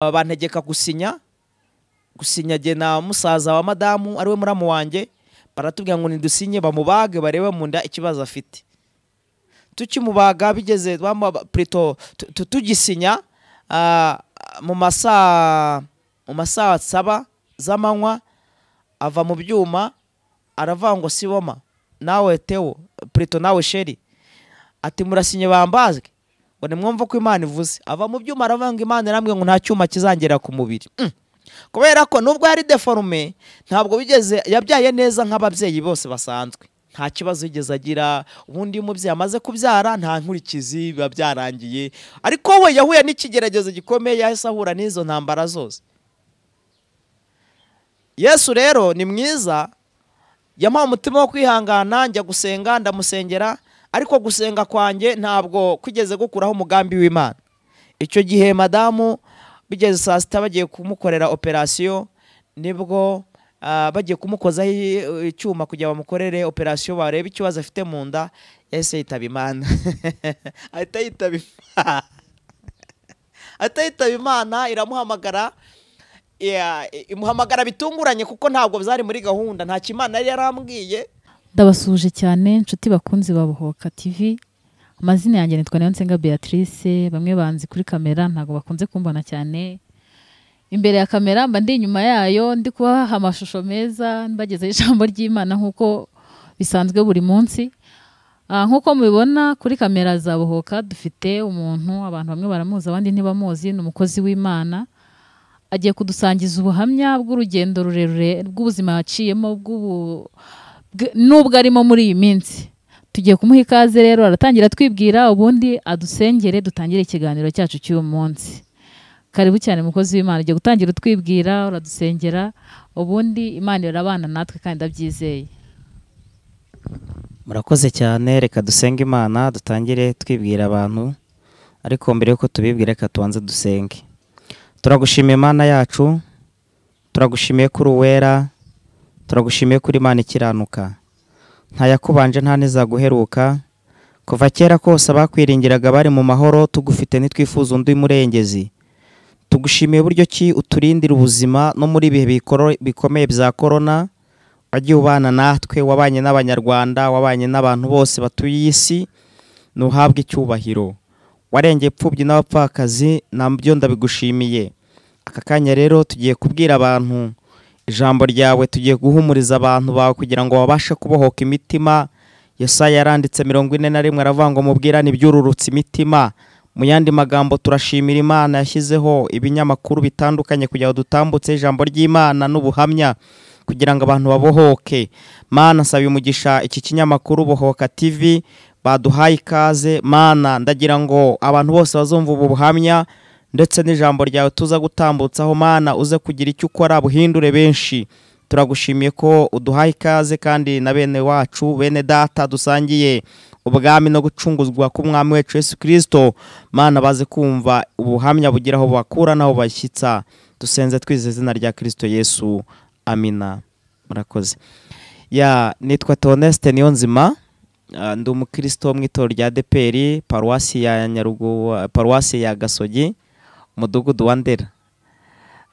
Aba bantegeka gusinya gusinya jye na musaza wa madamu ariwe muramu wanjye baratubwira ngo nidusinye bamubage barebe mu nda ikibazo afite tukimubaga bigeze bamuha- plutôt tu- tu- tugisinya ah, mu masaa mu masaa saba z'amanywa ava mu byuma aravuga ngo siboma nawe tewo plutôt nawe sheri ati murasinye bambazwe ngo nimwumve ko imana ivuze ava mu byuma aravuga ngo imana irambwiye ngo nta cyuma kizangera ku mubiri Mm. kubera ko nubwo yari deforume ntabwo bigeze yabyaye neza nk'ababyeyi bose basanzwe nta kibazo yigeze agira ubundi iyo umubyeyi amaze kubyara nta nkurikizi biba byarangiye ariko we yahuye n'ikigeragezo gikomeye yahise ahura n'izo ntambara zose yesu rero ni mwiza yamuha umutima wo kwihangana njya gusenga ndamusengera ariko gusenga kwanjye ntabwo kwigeze gukuraho umugambi w'imana icyo gihe madamu bigeze saa sita bagiye kumukorera operasiyo nibwo ah, bagiye kumukozaho i- icyuma kugira bamukorere operasiyo barebe ikibazo afite mu nda yahise yitaba imana ahita yitaba imana ahita yitaba imana iramuhamagara ya- imuhamagara bitunguranye kuko ntabwo byari muri gahunda ntacyo imana yari yarambwiye ndabasuhuje cyane inshuti bakunzi ba Bohoka TV amazina yanjye nitwa Niyonsenga Beatrice bamwe banzi kuri kamera ntabwo bakunze kumbona cyane imbere ya kamera mba ndi inyuma yayo ndi kubaha amashusho meza mbagezaho ijambo ry'imana nk'uko bisanzwe buri munsi Ah, nk'uko mubibona kuri kamera za Bohoka dufite umuntu abantu bamwe baramuzi abandi ntibamuzi ni umukozi w'imana agiye kudusangiza ubuhamya bw'urugendo rurerure rw'ubuzima yaciyemo bw'ubu bw- n'ubwo arimo muri iyi minsi tugiye kumuha ikaze rero aratangira twibwira ubundi adusengere dutangire ikiganiro cyacu cy'uyu munsi karibu cyane mukozi w'imana ugiye gutangira utwibwira uradusengera ubundi imana irabana natwe kandi ndabyizeye murakoze cyane reka dusenge imana dutangire twibwira abantu ariko mbere y'uko tubibwira reka tubanze dusenge turagushimiye imana yacu turagushimiye kuri uwera turagushimiye kuri imana ikiranuka nta yakubanje nta n'izaguheruka kuva kera kose abakwiringiraga bari mu mahoro tugufite ntitwifuza undi murengezi tugushimiye uburyo ki uturindira ubuzima no muri ibihe bikoro- bikomeye bya korona wagiye ubana natwe wabanye n'abanyarwanda wabanye n'abantu bose batuye iyi si ntuhabwe icyubahiro warengeye imfubyi n'abapfakazi nabyo ndabigushimiye aka kanya rero tugiye kubwira abantu ijambo ryawe tugiye guhumuriza abantu bawe kugira ngo babashe kubohoka imitima yesaya yaranditse mirongo ine na rimwe aravuga ngo mubwirane ibyururutse imitima mu yandi magambo turashimira imana yashyizeho ibinyamakuru bitandukanye kugira ngo dutambutse ijambo ry'imana n'ubuhamya kugira ngo abantu babohoke mana nsaba umugisha iki kinyamakuru bohoka tv baduhaye ikaze mana ndagira ngo abantu bose bazumva ubu buhamya ndetse n'ijambo ryawe tuza gutambutsaho mana uze kugira icyo ukora buhindure benshi turagushimiye ko uduhaye ikaze kandi na bene wacu bene data dusangiye ubwami no gucunguzwa k'umwami wacu yesu kirisito mana baze kumva ubuhamya bugira aho bakura n'aho bashyitsa dusenze twizeza izina rya kirisito yesu amina murakoze ya nitwa toneste niyo nzima ndi umukristo wo mu itorero rya deperi paruwasi ya nyarugu paruwasi ya gasogi umudugudu wa ndera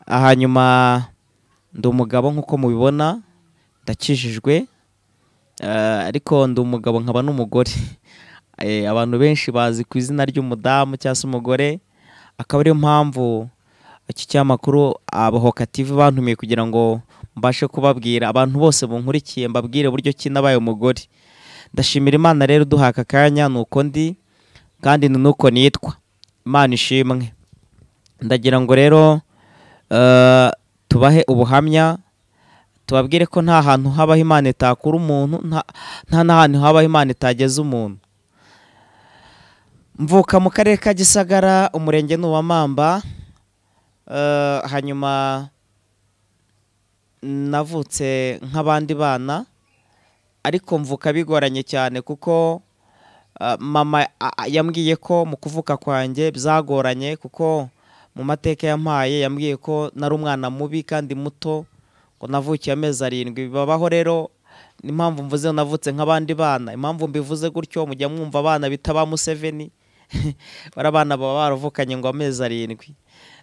hanyuma ndi umugabo nk'uko mubibona ndakijijwe eh, ariko ndi umugabo nkaba n'umugore Eh, abantu benshi bazi ku izina ry'umudamu cyangwa se umugore akaba ariyo mpamvu iki cyamakuru abahoka tv bantumiye kugira ngo mbashe kubabwira abantu bose bunkurikiye mbabwire uburyo ki nabaye umugore ndashimira imana rero duha aka kanya ni uko ndi kandi ni nuko nitwa imana ishimwe ndagira ngo rero eh, tubahe ubuhamya tubabwire ko nta hantu habaho imana itakura umuntu nta nta n'ahantu habaho imana itageza umuntu mvuka mu karere ka gisagara umurenge ni uwa mamba Eh, hanyuma navutse nk'abandi bana ariko mvuka bigoranye cyane kuko eh, mama a- a- yambwiye ko mu kuvuka kwanjye byagoranye kuko mu mateka yampaye yambwiye ko nari umwana mubi kandi muto ngo navukiye amezi arindwi babaho rero ni impamvu mvuze navutse nk'abandi bana impamvu mbivuze gutyo mujya mwumva abana bita ba museveni bariya bana baba baravukanye ngo amezi arindwi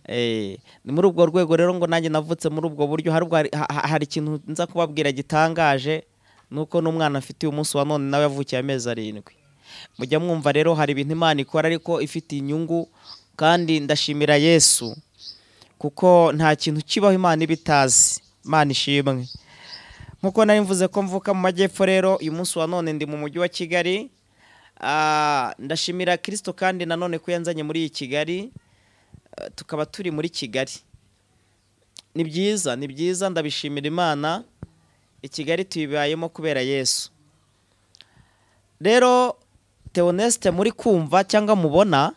Eh, ni muri ubwo rwego rero ngo nanjye navutse muri ubwo buryo hari ubwo hari- ha- hari ikintu nza kubabwira gitangaje nuko n'umwana afite uyu munsi wa none nawe yavukiye amezi arindwi mujya mwumva rero hari ibintu imana ikora ariko ifite inyungu kandi ndashimira yesu kuko nta kintu kibaho imana iba itazi imana ishimwe nk'uko nari mvuze ko mvuka mu majyepfo rero uyu munsi wa none ndi mu mujyi wa kigali Ah, ndashimira kirisito kandi nanone ko yanzanye muri iyi kigali Eh, tukaba turi muri kigali ni byiza ni byiza ndabishimira imana i kigali tuyibayemo kubera yesu rero teonesite muri kumva cyangwa mubona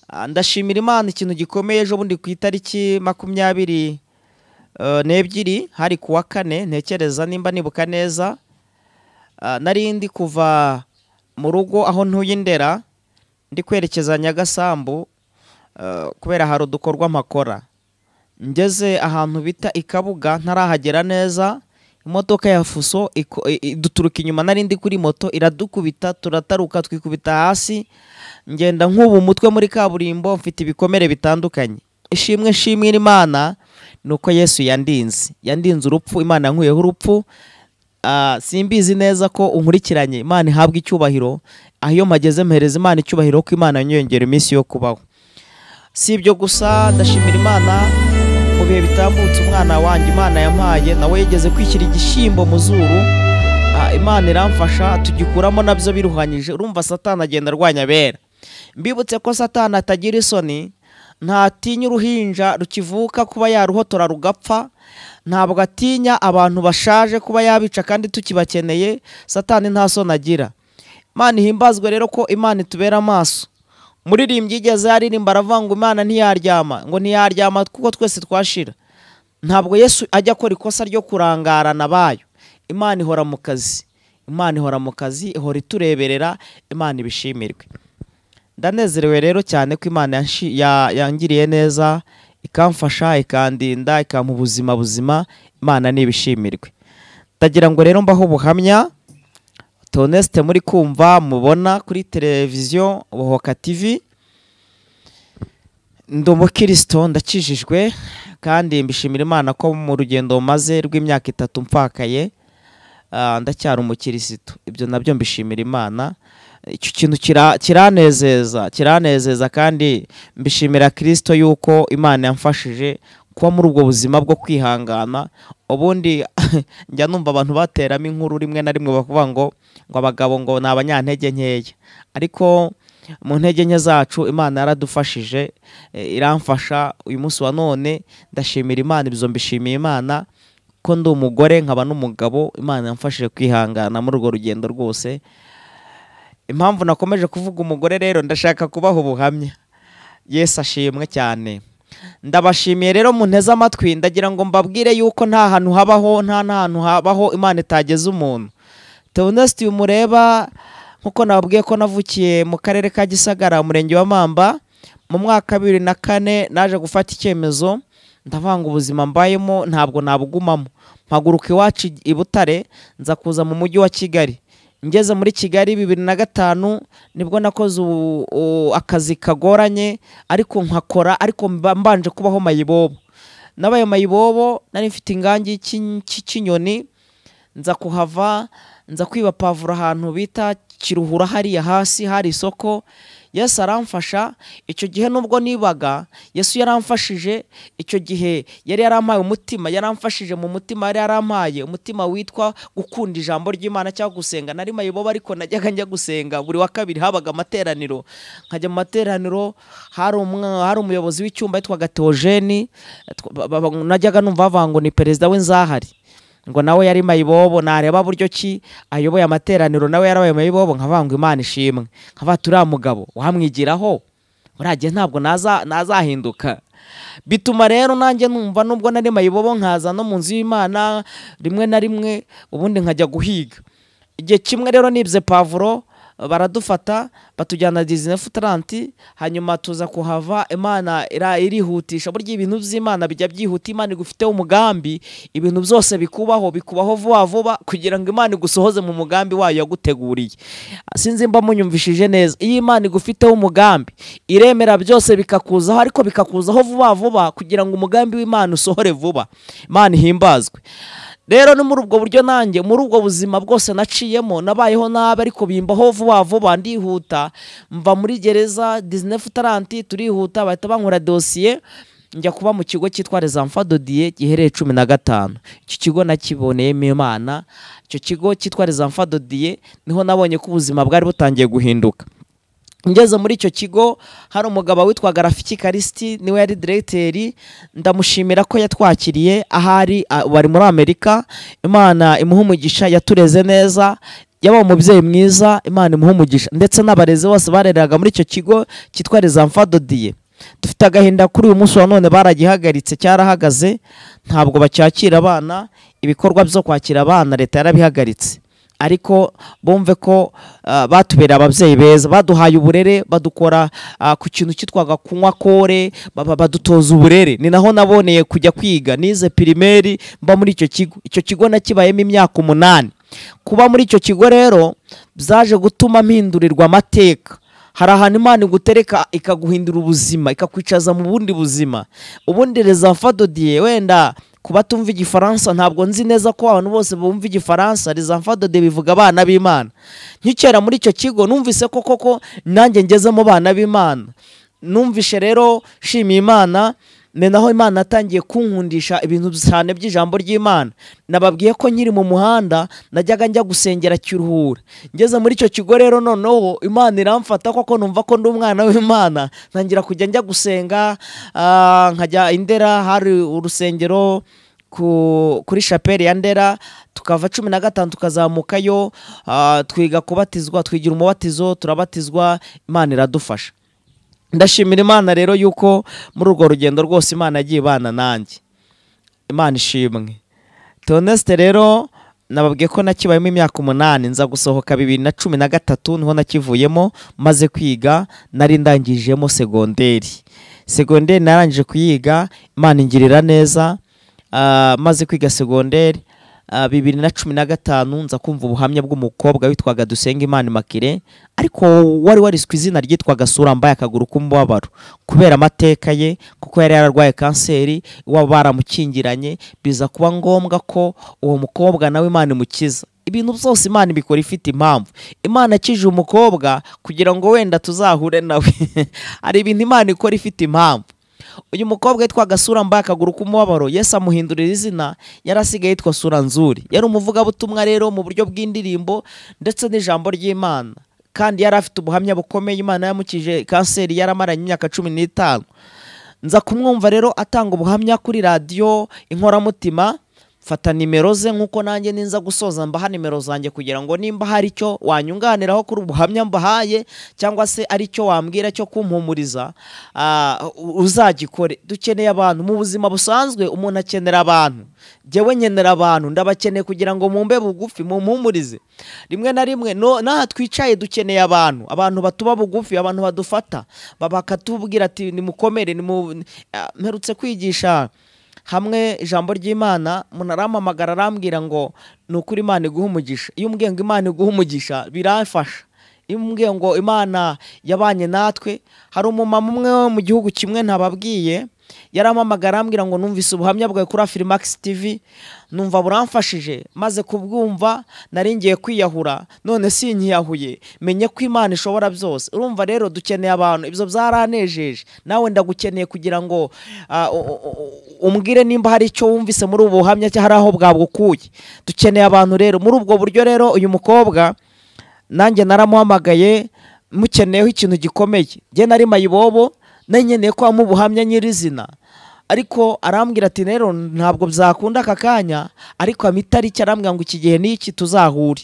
ah, ndashimira imana ikintu gikomeye ejo bundi ku itariki makumyabiri eh, n'ebyiri hari ku wa kane ntekereza nimba nibuka neza Ah, nari ndi kuva mu rugo aho ntuye i ndera ndi kwerekeza nyagasambu eh, kubera hari udukorwa mpakora ngeze ahantu bita i kabuga ntarahagera neza imodoka ya fuso iko- i- iduturuka inyuma nari ndi kuri moto iradukubita turataruka twikubita hasi ngenda nk'ubu umutwe muri kaburimbo mfite ibikomere bitandukanye ishimwe nshimira imana ni uko yesu yandinze yandinze urupfu imana yankuyeho urupfu Ah, simbizi neza ko unkurikiranye imana ihabwa icyubahiro aho iyo mpageze mpereza imana icyubahiro ko imana yanyongera iminsi yo kubaho si ibyo gusa ndashimira imana mu bihe bitambutse umwana wanjye imana yampaye nawe yigeze kwishyira igishyimbo mu zuru Ah, imana iramfasha tugikuramo nabyo biruhanyije urumva satani agenda arwanya abera mbibutse ko satani atagira isoni ntatinya uruhinja rukivuka kuba yaruhotora rugapfa ntabwo atinya abantu bashaje kuba yabica kandi tukibakeneye satani nta soni agira imana ihimbazwe rero ko imana itubera amaso muririmbyi igeze yaririmba aravuga ngo imana ntiyaryama ngo ntiyaryama kuko twese twashira ntabwo yesu ajya akora ikosa ryo kurangarana bayo imana ihora mu kazi imana ihora mu kazi ihora itureberera imana ibishimirwe ndanezerewe rero cyane ko imana yanshi- ya- yangiriye neza ikamfasha ikandinda ikampa ubuzima buzima imana n'ibishimirwe ndagira ngo rero mbaho ubuhamya tonesite muri kumva mubona kuri televiziyo bohoka tivi ndi umukirisito ndakijijwe kandi mbishimira imana ko mu rugendo maze rw'imyaka itatu mpfakaye ah, ndacyari umukirisitu ibyo nabyo mbishimira imana icyo kintu kira- kiranezeza kiranezeza kandi mbishimira kirisito yuko imana yamfashije kuba muri ubwo buzima bwo kwihangana ubundi njya numva abantu bateramo inkuru rimwe na rimwe bavuga ngo ngo abagabo ngo ni abanyantege nkeya ariko mu ntege nke zacu imana yaradufashije eh, iramfasha uyu munsi wa none ndashimira imana ibyo mbishimiye imana ko ndi umugore nkaba n'umugabo imana yamfashije kwihangana muri urwo rugendo rwose impamvu nakomeje kuvuga umugore rero ndashaka kubaha ubuhamya yesu ashimwe cyane ndabashimiye rero munteze amatwi ndagira ngo mbabwire yuko nta hantu habaho nta n'ahantu habaho imana itageze umuntu teonesiti uyu mureba nk'uko nababwiye ko navukiye mu karere ka gisagara umurenge wa mamba mu mwaka wa bibiri na kane naje gufata icyemezo ndavanga ubuzima mbayemo ntabwo nabugumamo mpaguruka iwacu i- i butare nza kuza mu mujyi wa kigali ngeze muri kigali bibiri na gatanu nibwo nakoze ubu- u- akazi kagoranye ariko nkakora ariko mba- mbanje kubaho mayibobo nabaye mayibobo nari mfite ingangi y'iki- cy'ikinyoni nza kuhava nza kwiba pavuro ahantu bita kiruhura hariya hasi hari isoko yesu aramfasha icyo gihe nubwo nibaga yesu yaramfashije icyo gihe yari yarampaye umutima yaramfashije mu mutima yari yarampaye umutima witwa gukunda ijambo ry'imana cyangwa gusenga nari mayibobo ariko najyaga njya gusenga buri wa kabiri habaga amateraniro nkajya mu materaniro hari umwa- hari umuyobozi w'icyumba yitwaga teogeni twa- ba- ba- najyaga numva bavuga ngo ni perezida w'inzahari ngo nawe yari mayibobo nareba buryo ki ayoboye amateraniro nawe yarabaye mayibobo nkavuga ngo imana ishimwe nkavuga ati uriya mugabo wamwigiraho uriya gihe ntabwo naza- nazahinduka bituma rero nanjye numva nubwo nari mayibobo nkaza no mu nzu y'imana rimwe na rimwe ubundi nkajya guhiga igihe kimwe rero nibye pavuro baradufata batujyana disney futarante hanyuma tuza kuhava imana ira- irihutisha burya ibintu by'imana bijya byihuta imana igufiteho umugambi ibintu byose bikubaho bikubaho vuba vuba kugira ngo imana igusohoze mu mugambi wayo yaguteguriye sinzi mba munyumvishije neza iyo imana igufiteho umugambi iremera byose bikakuzaho ariko bikakuzaho vuba vuba kugira ngo umugambi w'imana usohore vuba imana ihimbazwe rero ni muri ubwo buryo nanjye muri ubwo buzima bwose naciyemo nabayeho nabi ariko bimbaho vuba vuba ndihuta mva muri gereza disney futaranti turihuta bahita bankora dosiye njya kuba mu kigo cyitwa rezamfa dodiye gihereye cumi na gatanu iki kigo nakiboneyemo imana icyo kigo cyitwa rezamfa dodiye niho nabonye ko ubuzima bwari butangiye guhinduka ngeze muri icyo kigo hari umugabo witwaga rafiki karisiti niwe yari diregiteri ndamushimira ko yatwakiriye ahari a- bari muri amerika imana imuha umugisha yatureze neza yaba umubyeyi mwiza imana imuha umugisha ndetse n'abarezi bose bareraga muri icyo kigo cyitwa rezamfa dodiye dufite agahinda kuri uyu munsi wa none baragihagaritse cyarahagaze ntabwo bacyakira abana ibikorwa byo kwakira abana leta yarabihagaritse ariko bumve ko ah, batubereye ababyeyi beza baduhaye uburere badukora ah, ku kintu cyitwaga kunywa kore baba- badutoza uburere ni naho naboneye kujya kwiga nize pirimeri mba muri icyo kigo icyo kigo nakibayemo imyaka umunani kuba muri icyo kigo rero byaje gutuma mpindurirwa amateka hari ahantu imana igutereka ikaguhindura ubuzima ikakwicaza mu bundi buzima ubundi rezafadodiye wenda kuba tumva igifaransa ntabwo nzi neza ko abantu bose bumva igifaransa rezafadodiye bivuga abana b'imana nkikera muri icyo kigo numvise ko koko nanjye ngezemo abana b'imana numvishe rero shimiye imana ni naho imana yatangiye kunkundisha ibintu cyane by'ijambo ry'imana nababwiye ko nkiri mu muhanda najyaga njya gusengera kiruhura ngeze muri icyo kigo rero noneho imana iramfata koko numva ko ndi umwana w'imana ntangira kujya njya gusenga ah, nkajya indera hari urusengero ku- kuri shapeli ya ndera tukava cumi na gatanu tukazamukayo ah, twiga kubatizwa twigira umubatizo turabatizwa imana iradufasha ndashimira imana rero yuko muri urwo rugendo rwose imana yagiye ibana nanjye imana ishimwe teonesite rero nababwiye ko nakibayemo imyaka umunani nza gusohoka bibiri na cumi na gatatu niho nakivuyemo maze kwiga nari ndangijemo segonderi segonderi narangije kuyiga imana ingirira neza ah, maze kwiga segonderi ah, bibiri na cumi na gatanu nza kumva ubuhamya bw'umukobwa witwaga dusenga imana imakire ariko wari wariswe izina ryitwaga sura mbaye akaguru k'umubabaro kubera amateka ye kuko yari yararwaye kanseri iwabo baramukingiranye biza kuba ngombwa ko uwo mukobwa nawe imana imukiza ibintu byose imana ibikora ifite impamvu imana akije umukobwa kugira ngo wenda tuzahure nawe hari ibintu imana ikora ifite impamvu uyu mukobwa yitwaga sura mbaye akaguru k'umubabaro yesu amuhindurira izina yari asigaye yitwa sura nzuri yari umuvugabutumwa rero mu buryo bw'indirimbo ndetse n'ijambo ry'imana kandi yari afite ubuhamya bukomeye imana yamukije kanseri yaramaranye imyaka cumi n'itanu nza kumwumva rero atanga ubuhamya kuri radiyo inkoramutima mfata nimero ze nk'uko nanjye ninza gusoza mbaha nimero zanjye kugira ngo nimba hari icyo wanyunganiraho kuri ubuhamya mbahaye cyangwa se ari cyo wambwira cyo kumpumuriza ah, u- uzagikore dukeneye abantu mu buzima busanzwe umuntu akenera abantu jyewe nkenera abantu ndabakeneye kugira ngo mumbe bugufi mumpumurize rimwe na rimwe no- n'aha twicaye dukeneye abantu abantu batuba bugufi abantu badufata ba- bakatubwira ati nimukomere nimu- ah, mperutse kwigisha hamwe ijambo ry'imana umuntu arampamagara arambwira ngo ni ukuri imana iguha umugisha iyo umbwiye ngo imana iguha umugisha birafasha iyo umbwiye ngo imana yabanye natwe hari umumama umwe wo mu gihugu kimwe ntababwiye yarampamagara arambwira ngo numvise ubuhamya bwawe kuri afirimax tv numva buramfashije maze kubwumva nari ngiye kwiyahura none sinkiyahuye menye ko imana ishobora byose urumva rero dukeneye abantu ibyo byaranejeje nawe ndagukeneye kugira ngo ah, u- u- u- umbwire nimba hari icyo wumvise muri ubu buhamya cyangwa hari aho bwabukuye dukeneye abantu rero muri ubwo buryo rero uyu mukobwa nanjye naramuhamagaye mukeneyeho ikintu gikomeye njye nari mayibobo nanyeneye ko wamuha ubuhamya nyirizina ariko arambwira ati rero ntabwo byakunda aka kanya ariko ampa itariki arambwira ngo iki gihe n'iki tuzahure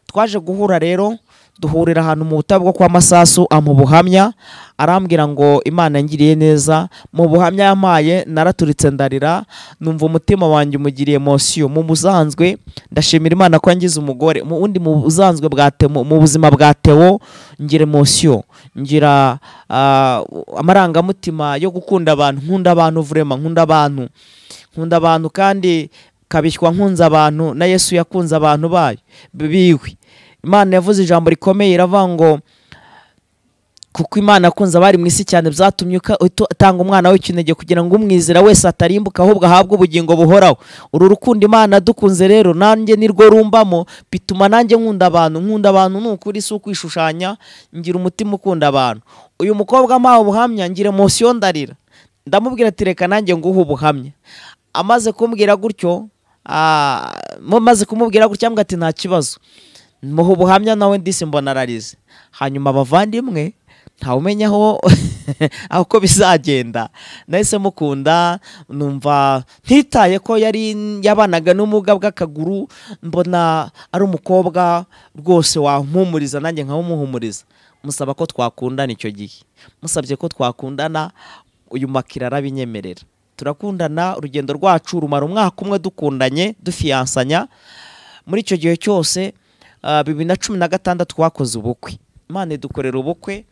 twaje guhura rero duhurira ahantu mu butabwo kwa masasu amu buhamya arambwira ngo imana ngiriye neza mu buhamya yampaye naraturitse ndarira numva umutima wanjye umugiriye mosiyo mu buzanzwe ndashimira imana ko yangize umugore mu wundi mu buzanzwe bwa temo mu buzima bwa tewo ngire mosiyo ngira ah, amarangamutima yo gukunda abantu nkunda abantu vurema nkunda abantu nkunda abantu kandi kabishywa nkunze abantu na yesu yakunze abantu bayo biwe imana yavuze ijambo rikomeye iravuga ngo kuko imana akunze abari mu isi cyane byatumye uka- utu- atanga umwana w'ikinege kugira ngo umwizera wese atarimbuka ahubwo ahabwe ubugingo buhoraho uru rukundo imana dukunze rero nanjye nirwo rumbamo bituma nanjye nkunda abantu nkunda abantu ni ukuri si ukwishushanya ngira umutima ukunda abantu uyu mukobwa mpawe ubuhamya ngira emosiyo ndarira ndamubwira ati reka nanjye nguhe ubuhamya amaze kumbwira gutyo ah, mu- maze kumubwira gutyo ambwira ati nta kibazo muha ubuhamya nawe ndisi mbona ararize hanyuma abavandimwe ntawumenya aho aho uko bizagenda nahise mukunda numva ntitaye ko yari yabanaga n'ubumuga bw'akaguru mbona ari umukobwa rwose wampumuriza nanjye nkawumuhumuriza musaba ko twakundana icyo gihe musabye ko twakundana uyu makira arabinyemerera turakundana urugendo rwacu rumara umwaka umwe dukundanye dufiyansanya muri icyo gihe cyose ah, bibiri na cumi na gatandatu twakoze ubukwe imana idukorera ubukwe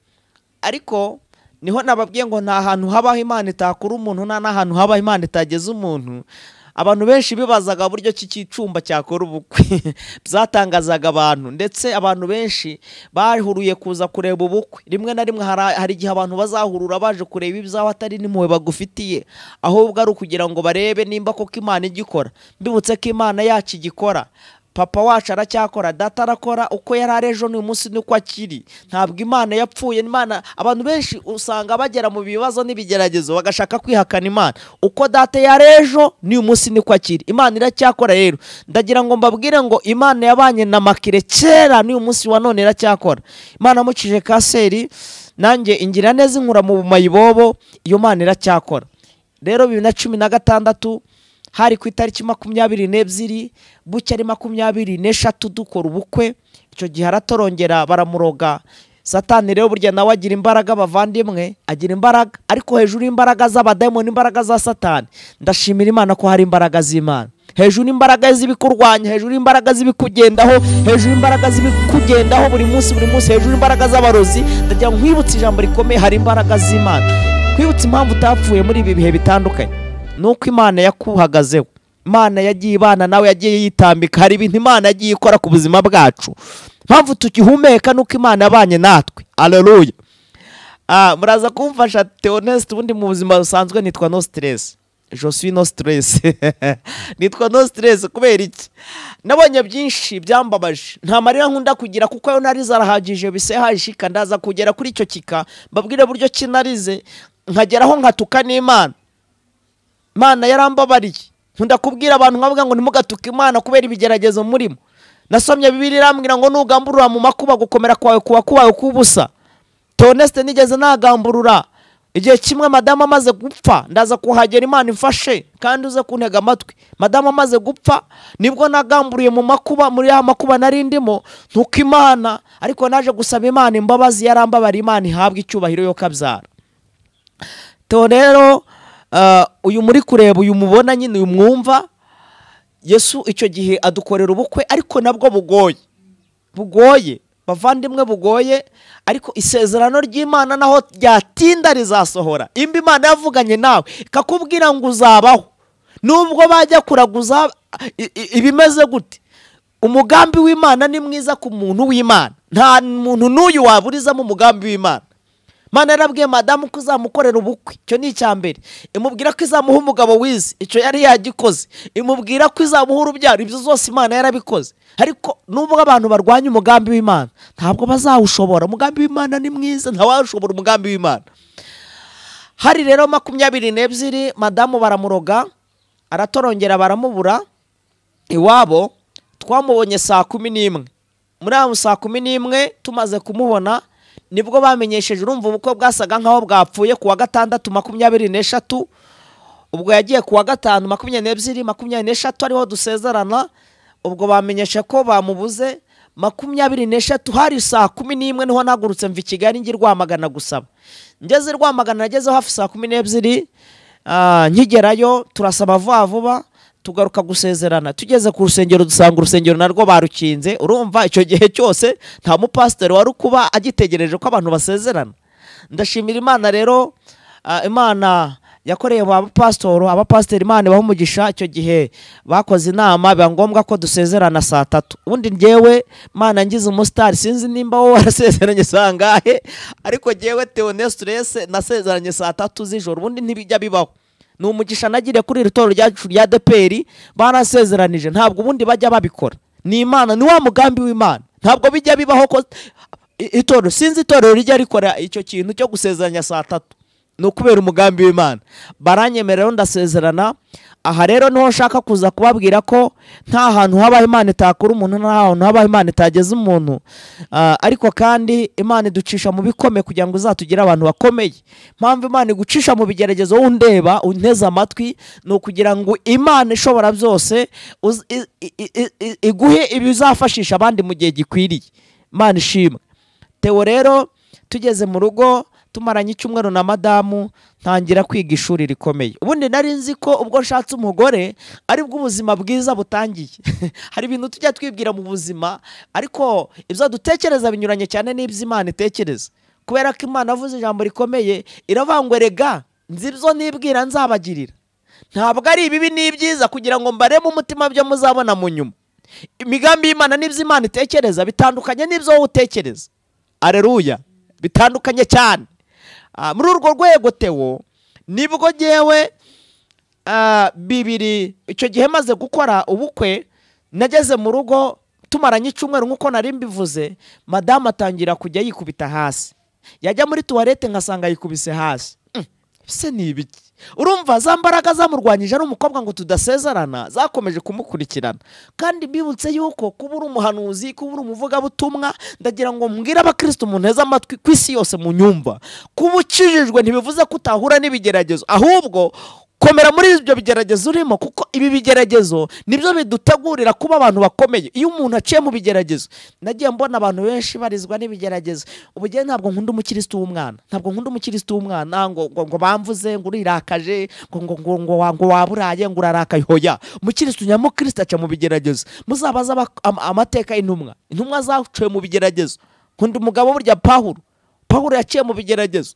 ariko niho nababwiye ngo nta hantu habaho imana itakura umuntu nta n'ahantu habaho imana itageze umuntu abantu benshi bibazaga buryo ki cyicumba cyakora ubukwe byatangazaga abantu ndetse abantu benshi bahuruye kuza kureba ubukwe rimwe na rimwe hari hari igihe abantu bazahurura baje kureba ibyaho atari n'impuhwe bagufitiye ahubwo ari ukugira ngo barebe nimba koko imana igikora mbibutse ko imana yacu igikora papa wacu aracyakora data arakora uko yari ari ejo n'uyu munsi nuko akiri ntabwo imana yapfuye imana abantu benshi usanga bagera mu bibazo n'ibigeragezo bagashaka kwihakana imana uko data yari ejo n'uyu munsi niko akiri imana iracyakora rero ndagira ngo mbabwire ngo imana yabanye na makire kera n'uyu munsi wa none iracyakora imana yamucije kaseri nanjye ingira neza inkura mu mayibobo iyo mana iracyakora rero bibiri na cumi na gatandatu hari ku itariki makumyabiri n'ebyiri buke ari makumyabiri n'eshatu dukora ubukwe icyo gihe aratorongera baramuroga satani rero burya nawe agira imbaraga abavandimwe agira imbaraga ariko hejuru y'imbaraga z'abadayimoni n'imbaraga za satani ndashimira imana ko hari imbaraga z'imana hejuru y'imbaraga z'ibikurwanya hejuru y'imbaraga z'ibikugendaho hejuru y'imbaraga z'ibikugendaho buri munsi buri munsi hejuru y'imbaraga z'abarozi ndagira ngo nkwibutse ijambo rikomeye hari imbaraga z'imana kwibutsa impamvu utapfuye muri ibi bihe bitandukanye ni uko imana yakuhagazeho imana yagiye ibana nawe yagiye yitambika hari ibintu imana yagiye ikora ku buzima bwacu mpamvu tukihumeka nuko imana yabanye natwe aleluya Ah, muraza kumfasha teonest ubundi mu buzima busanzwe nitwa no stress josui no stress nitwa no stress kubera iki nabonye byinshi byambabaje nta marira nkunda kugira kuko ayo narize arahagije bisehashika ndaza kugera kuri icyo kika mbabwire buryo kinarize nkageraho nkatuka n'imana imana yarambabariye nkunda kubwira abantu nkavuga ngo ntimugatuke imana kubera ibigeragezo murimo nasomye bibiri irambwira ngo nugamburura mu makuba gukomera kwawe kuba kubaye kubusa teoneste nigeze nagamburura igihe kimwe madamu amaze gupfa ndaza kuhagera imana imfashe kandi uze kuntega amatwi madamu amaze gupfa nibwo nagamburiye mu makuba muri ya makuba nari ndimo ntuko imana ariko naje gusaba imana imbabazi yarambabara imana ihabwa icyubahiro yo kabyara to rero ah, uyu muri kureba uyu mubona nyine uyu mwumva yesu icyo gihe adukorera ubukwe ariko nabwo bugoye bugoye bavandimwe bugoye ariko isezerano ry'imana naho ryatinda rizasohora imba imana yavuganye nawe ikakubwira ngo uzabaho nubwo bajya kuraguza i- i- ibimeze gute umugambi w'imana ni mwiza ku muntu w'imana nta muntu n'uyu waburizamo umugambi w'imana mana yarabwiye madamu ko uzamukorera ubukwe icyo ni icya mbere imubwira ko izamuha umugabo wize icyo yari yagikoze imubwira ko izamuha urubyaro ibyo zose imana yarabikoze ariko nubwo abantu barwanya umugambi w'imana ntabwo bazawushobora umugambi w'imana ni mwiza ntawashobora umugambi w'imana hari rero makumyabiri n'ebyiri madamu baramuroga aratorongera baramubura iwabo twamubonye saa kumi n'imwe muri ayo saa kumi n'imwe tumaze kumubona nibwo bamenyesheje urumva ubukwe bwasaga nk'aho bwapfuye ku wa gatandatu makumyabiri n'eshatu ubwo yagiye ku wa gatanu makumyabiri n'ebyiri makumyabiri n'eshatu ariho dusezerana ubwo bamenyesha ko bamubuze makumyabiri n'eshatu hari saa kumi n'imwe niho nahagurutse mva i kigali njye i rwamagana gusaba ngeze i rwamagana nagezeho hafi saa kumi n'ebyiri ah, nkigerayo turasaba vuba vuba tugaruka gusezerana tugeze ku rusengero dusanga urusengero narwo barukinze urumva icyo gihe cyose nta mupasiteri wari kuba agitegereje ko abantu basezerana ndashimira imana rero ah, imana yakoreye ba pasitoro abapasiteri imana ibaha umugisha icyo gihe bakoze inama biba ngombwa ko dusezerana saa tatu ubundi njyewe imana ngize umusitari sinzi nimba wowe warasezeranye saa ngahe ariko njyewe tewo nesitirese nasezeranye saa tatu z'ijoro ubundi ntibijya bibaho ni umugisha nagiriye kuri iri toro ryacu rya deperi barasezeranije ntabwo ubundi bajya babikora ni imana ni wa mugambi w'imana ntabwo bijya bibaho ko i- itorero sinzi itorero rijya rikora icyo kintu cyo gusezeranya saa tatu ni ukubera umugambi w'imana baranyemerera ndasezerana aha rero niho nshaka kuza kubabwira ko nta hantu habaho imana itakura umuntu nta hantu habaho imana itageza umuntu Ah, ariko kandi imana iducisha mu bikome kugira ngo izatugire abantu bakomeye mpamvu imana igucisha mu bigeragezo wundeba unteze amatwi ni ukugira ngo imana ishobora byose uz- i- i- i- i- iguhe ibizafashisha abandi mu gihe gikwiriye imana ishimwe tewo rero tugeze mu rugo tumaranye icyumweru na madamu ntangira kwiga ishuri rikomeye ubundi nari nzi ko ubwo nshatse umugore ari bwo ubuzima bwiza butangiye hari ibintu tujya twibwira mu buzima ariko ibyo dutekereza binyuranye cyane n'ibyo imana itekereza kubera ko imana avuze ijambo rikomeye iravuga rega nzi ibyo nibwira nzabagirira ntabwo ari ibibi n'ibyiza kugira ngo mbareme umutima byo muzabona mu nyuma imigambi y'imana n'ibyo imana itekereza bitandukanye n'ibyo wowe utekereza areruya bitandukanye cyane Ah, muri urwo rwego tewo nibwo ngewe ah, bibiri icyo gihe maze gukora ubukwe nageze mu rugo tumaranye icyumweru nk'uko nari mbivuze madamu atangira kujya yikubita hasi yajya muri tuwarete ngasanga yikubise hasi Mm, ese ni ibiki urumva za mbaraga zamurwanyije ari umukobwa ngo tudasezerana zakomeje kumukurikirana kandi mbibutse yuko kuba uri umuhanuzi kuba uri umuvugabutumwa ndagira ngo mbwire abakirisitu mu nteze amatwi ku isi yose mu nyumva kuba ukijijwe ntibivuze ko utahura n'ibigeragezo ahubwo komera muri ibyo bigeragezo urimo kuko ibi bigeragezo nibyo bidutegurira kuba abantu bakomeye iyo umuntu aciye mu bigeragezo nagiye mbona abantu benshi barizwa n'ibigeragezo ubu njyewe ntabwo nkunda umukirisitu w'umwana ntabwo nkunda umukirisitu w'umwana ngo ngo ngo bamvuze ngo urirakaje ngo ngo ngo ngo wa- ngo waburaye ngo urarakaye hoya umukirisitu nyamukirisitu aca mu bigeragezo muzabaze aba- ama- amateka y'intumwa intumwa zaciye mu bigeragezo nkunda umugabo burya pahuro pahuro yaciye mu bigeragezo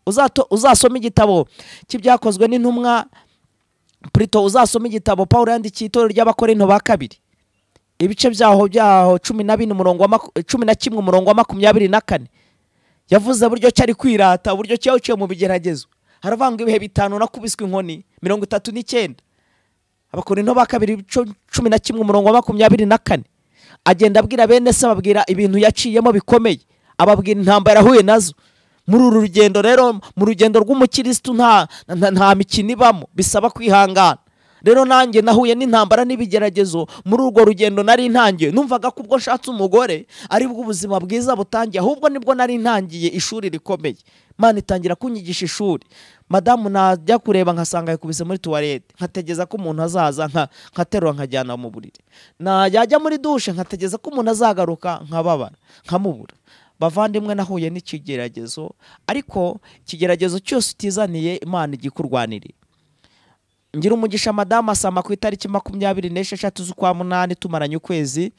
Uzato- uzasoma igitabo cy'ibyakozwe n'intumwa purito uzasoma igitabo pawulo yandikiye itorero ry'abakorinto ba kabiri ibice byaho byaho cumi na bine umurongo wa maku- cumi na kimwe umurongo wa makumyabiri na kane yavuze buryo ki ari kwirata buryo ki yawuciye mu bigeragezo haravuga ngo ibihe bitanu nakubiswe inkoni mirongo itatu n'icyenda abakorinto ba kabiri ibice cumi na kimwe umurongo wa makumyabiri na kane agenda abwira bene se ababwira ibintu yaciyemo bikomeye ababwira intambara yahuye nazo muri uru rugendo rero mu rugendo rw'umukirisitu nta nta- nta mikino ibamo bisaba kwihangana rero nanjye nahuye n'intambara n'ibigeragezo muri urwo rugendo nari ntangiye numvaga ko ubwo nshatse umugore ari bwo ubuzima bwiza butangiye ahubwo nibwo nari ntangiye ishuri rikomeye Imana itangira kunyigisha ishuri madamu najya kureba nkasanga yakubise muri tuwarete nkategeza ko umuntu azaza nka- nkaterura nkajyana mu buriri na yajya muri dushe nkategeza ko umuntu azagaruka nkababara nkamubura bavandimwe nahuye n'ikigeragezo ariko ikigeragezo cyose utizaniye imana ijya ikurwanirira ngira umugisha madamu asama ku itariki makumyabiri n'esheshatu z'ukwa munani tumaranye ukwezi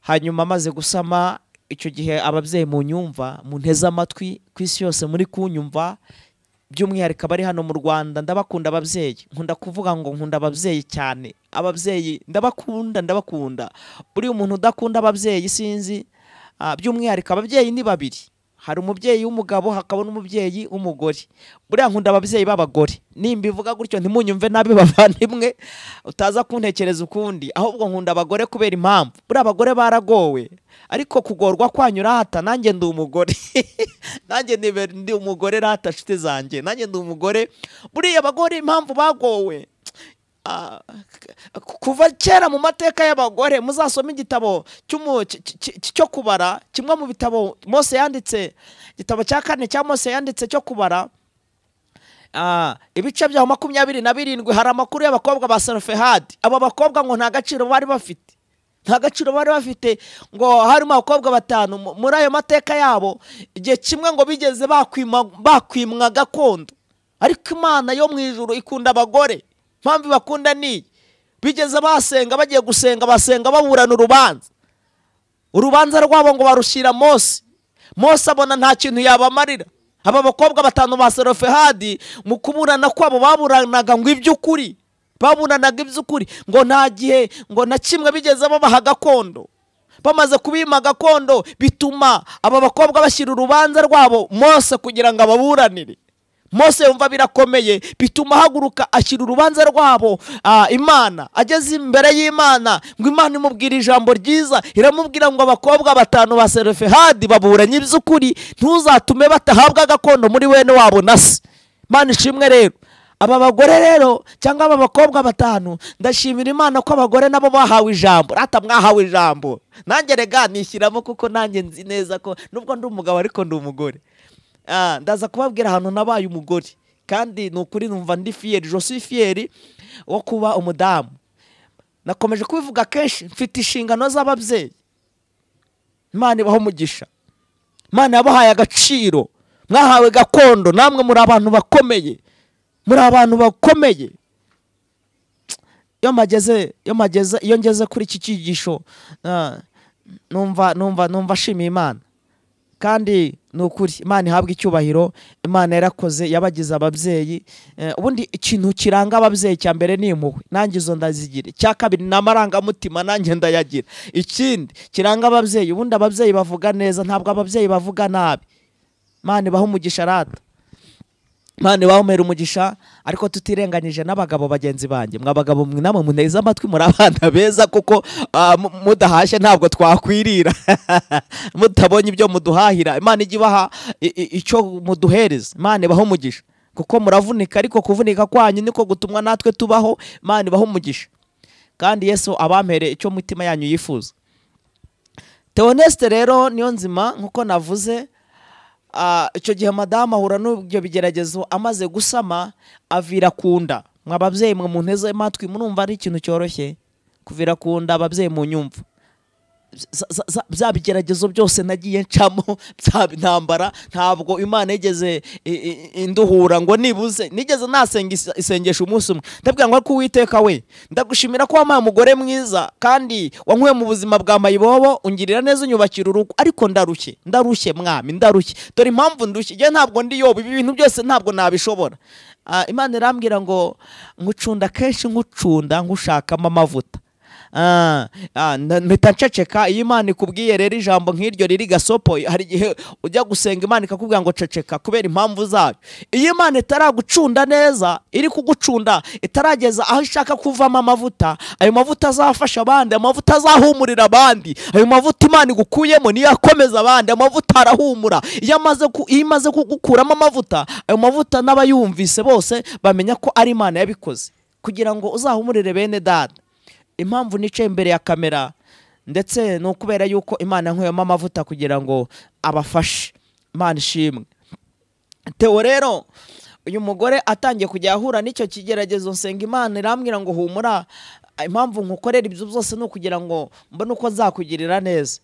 hanyuma amaze gusama icyo gihe ababyeyi mu nyumva mu nteze amatwi ku isi yose muri kunyumva by'umwihariko abari hano mu rwanda ndabakunda ababyeyi nkunda kuvuga ngo nkunda ababyeyi cyane ababyeyi ndabakunda ndabakunda buriya umuntu udakunda ababyeyi sinzi ah, by'umwihariko ababyeyi ni babiri hari umubyeyi w'umugabo hakaba n'umubyeyi w'umugore buriya nkunda ababyeyi b'abagore nimbivuga gutyo ntimunyumve nabi bavandimwe utaza kuntekereza ukundi ahubwo nkunda abagore kubera impamvu buriya abagore baragowe ariko kugorwa kwanyu rata nanjye ndi umugore nanjye nibe- ndi umugore rata nshuti zanjye nanjye ndi umugore buriya abagore impamvu bagowe Ah, k- kuva kera mu mateka y'abagore muzasome igitabo cy'umu- cy- cy- cy- cyo kubara kimwe mu bitabo mose yanditse igitabo cya kane cya mose yanditse cyo kubara Ah, ibice byaho makumyabiri na birindwi hari amakuru y'abakobwa ba sarofehadi abo bakobwa ngo nta gaciro bari bafite nta gaciro bari bafite ngo harimo abakobwa batanu mu- muri ayo mateka yabo igihe kimwe ngo bigeze bakwima- bakwimwa gakondo ariko imana yo mu ijuru ikunda abagore impamvu ibakunda ni iyi. bigeze basenga bagiye gusenga basenga baburana urubanza urubanza rwabo ngo barushyira mose mose abona nta kintu yabamarira aba bakobwa batanu ba serofehadi mu kuburana kwabo baburanaga ngo iby'ukuri baburanaga iby'ukuri ngo nta gihe ngo na kimwe bigeze babaha gakondo bamaze kubima gakondo bituma aba bakobwa bashyira urubanza rwabo mose kugira ngo ababuranire mose yumva birakomeye bituma ahaguruka ashyira urubanza rwabo ah, imana ageze imbere y'imana ngo imana imubwira ijambo ryiza iramubwira ngo abakobwa batanu ba serefehadi baburanye iby'ukuri ntuzatume batahabwa gakondo muri wene wabo na se imana ishimwe rero aba bagore rero cyangwa aba bakobwa batanu ndashimira imana ko abagore nabo bahawe ijambo rata mwahawe ijambo nanjye rega nishyiramo kuko nanjye nzi neza ko nubwo ndi umugabo ariko ndi umugore Ah, ndaza kubabwira ahantu nabaye umugore kandi ni ukuri numva ndi fiyeri josi fiyeri wo kuba umudamu nakomeje kubivuga kenshi mfite inshingano z'ababyeyi imana ibaho umugisha imana yabahaye agaciro mwahawe gakondo namwe muri abantu bakomeye muri abantu bakomeye iyo mageze iyo mageze iyo ngeze kuri iki cyigisho ah, numva numva numva ashimiye imana kandi ni ukuri imana ihabwa icyubahiro imana yarakoze yabagize ababyeyi Eh, ubundi ikintu kiranga ababyeyi cya mbere ni impuhwe nanjye izo ndazigira icya kabiri ni amarangamutima nanjye ndayagira ikindi kiranga ababyeyi ubundi ababyeyi bavuga neza ntabwo ababyeyi bavuga nabi imana ibaha umugisha rata Imana ibahumera umugisha ariko tutirenganyije n'abagabo bagenzi banjye mwa bagabo mwe namwe muneze amatwi muri abana beza kuko ah, mu- mudahashye ntabwo twakwirira mutabonye ibyo muduhahira imana ijya ibaha i- i- icyo muduhereza imana ibaha umugisha kuko muravunika ariko kuvunika kwanyu niko gutumwa natwe tubaho imana ibaha umugisha kandi yesu abampereye icyo mutima yanyu yifuza teonesite rero niyo nzima nk'uko navuze Ah, icyo gihe madamu ahura n'ibyo bigeragezo amaze gusama avira ku nda mwa babyeyi mwe munteze amatwi murumva ari ikintu cyoroshye kuvira ku nda ababyeyi mu nyumva za- za- za- bya bigeragezo byose nagiye ncamo bya ntambara ntabwo imana yigeze i- i- induhura ngo nibuze nigeze nasenga is- isengesho umunsi umwe ndabwira ngo ariko uwiteka we ndagushimira ko wampaye umugore mwiza kandi wankuye mu buzima bwa mayibobo ungirira neza unyubakira urugo ariko ndarushye ndarushye mwami ndarushye dore impamvu ndushye njye ntabwo ndi yoba ibi bintu byose ntabwo nabishobora Ah, imana irambwira ngo nkucunda kenshi nkucunda nkushakamo amavuta Ah, ah, na- mpita nceceka iyo imana ikubwiye rero ijambo nk'iryo riri gasopo hari igihe ujya gusenga imana ikakubwira ngo ceceka kubera impamvu zayo iyo imana itaragucunda neza iri kugucunda itarageza aho ishaka kuvamo amavuta ayo mavuta azafasha abandi amavuta azahumurira abandi ayo mavuta imana igukuyemo niyo akomeza abandi amavuta arahumura iyo amaze ku- iyo imaze kugukuramo amavuta ayo mavuta n'abayumvise bose bamenya ko ari imana yabikoze kugira ngo uzahumurire bene dada impamvu nicaye imbere ya kamera ndetse ni ukubera yuko imana yanyweyemo amavuta kugira ngo abafashe imana ishimwe tewo rero uyu mugore atangiye kujya ahura n'icyo kigeragezo nsenga imana irambwira ngo humura impamvu nkukorera ibyo byose ni ukugira ngo mbone uko nzakugirira neza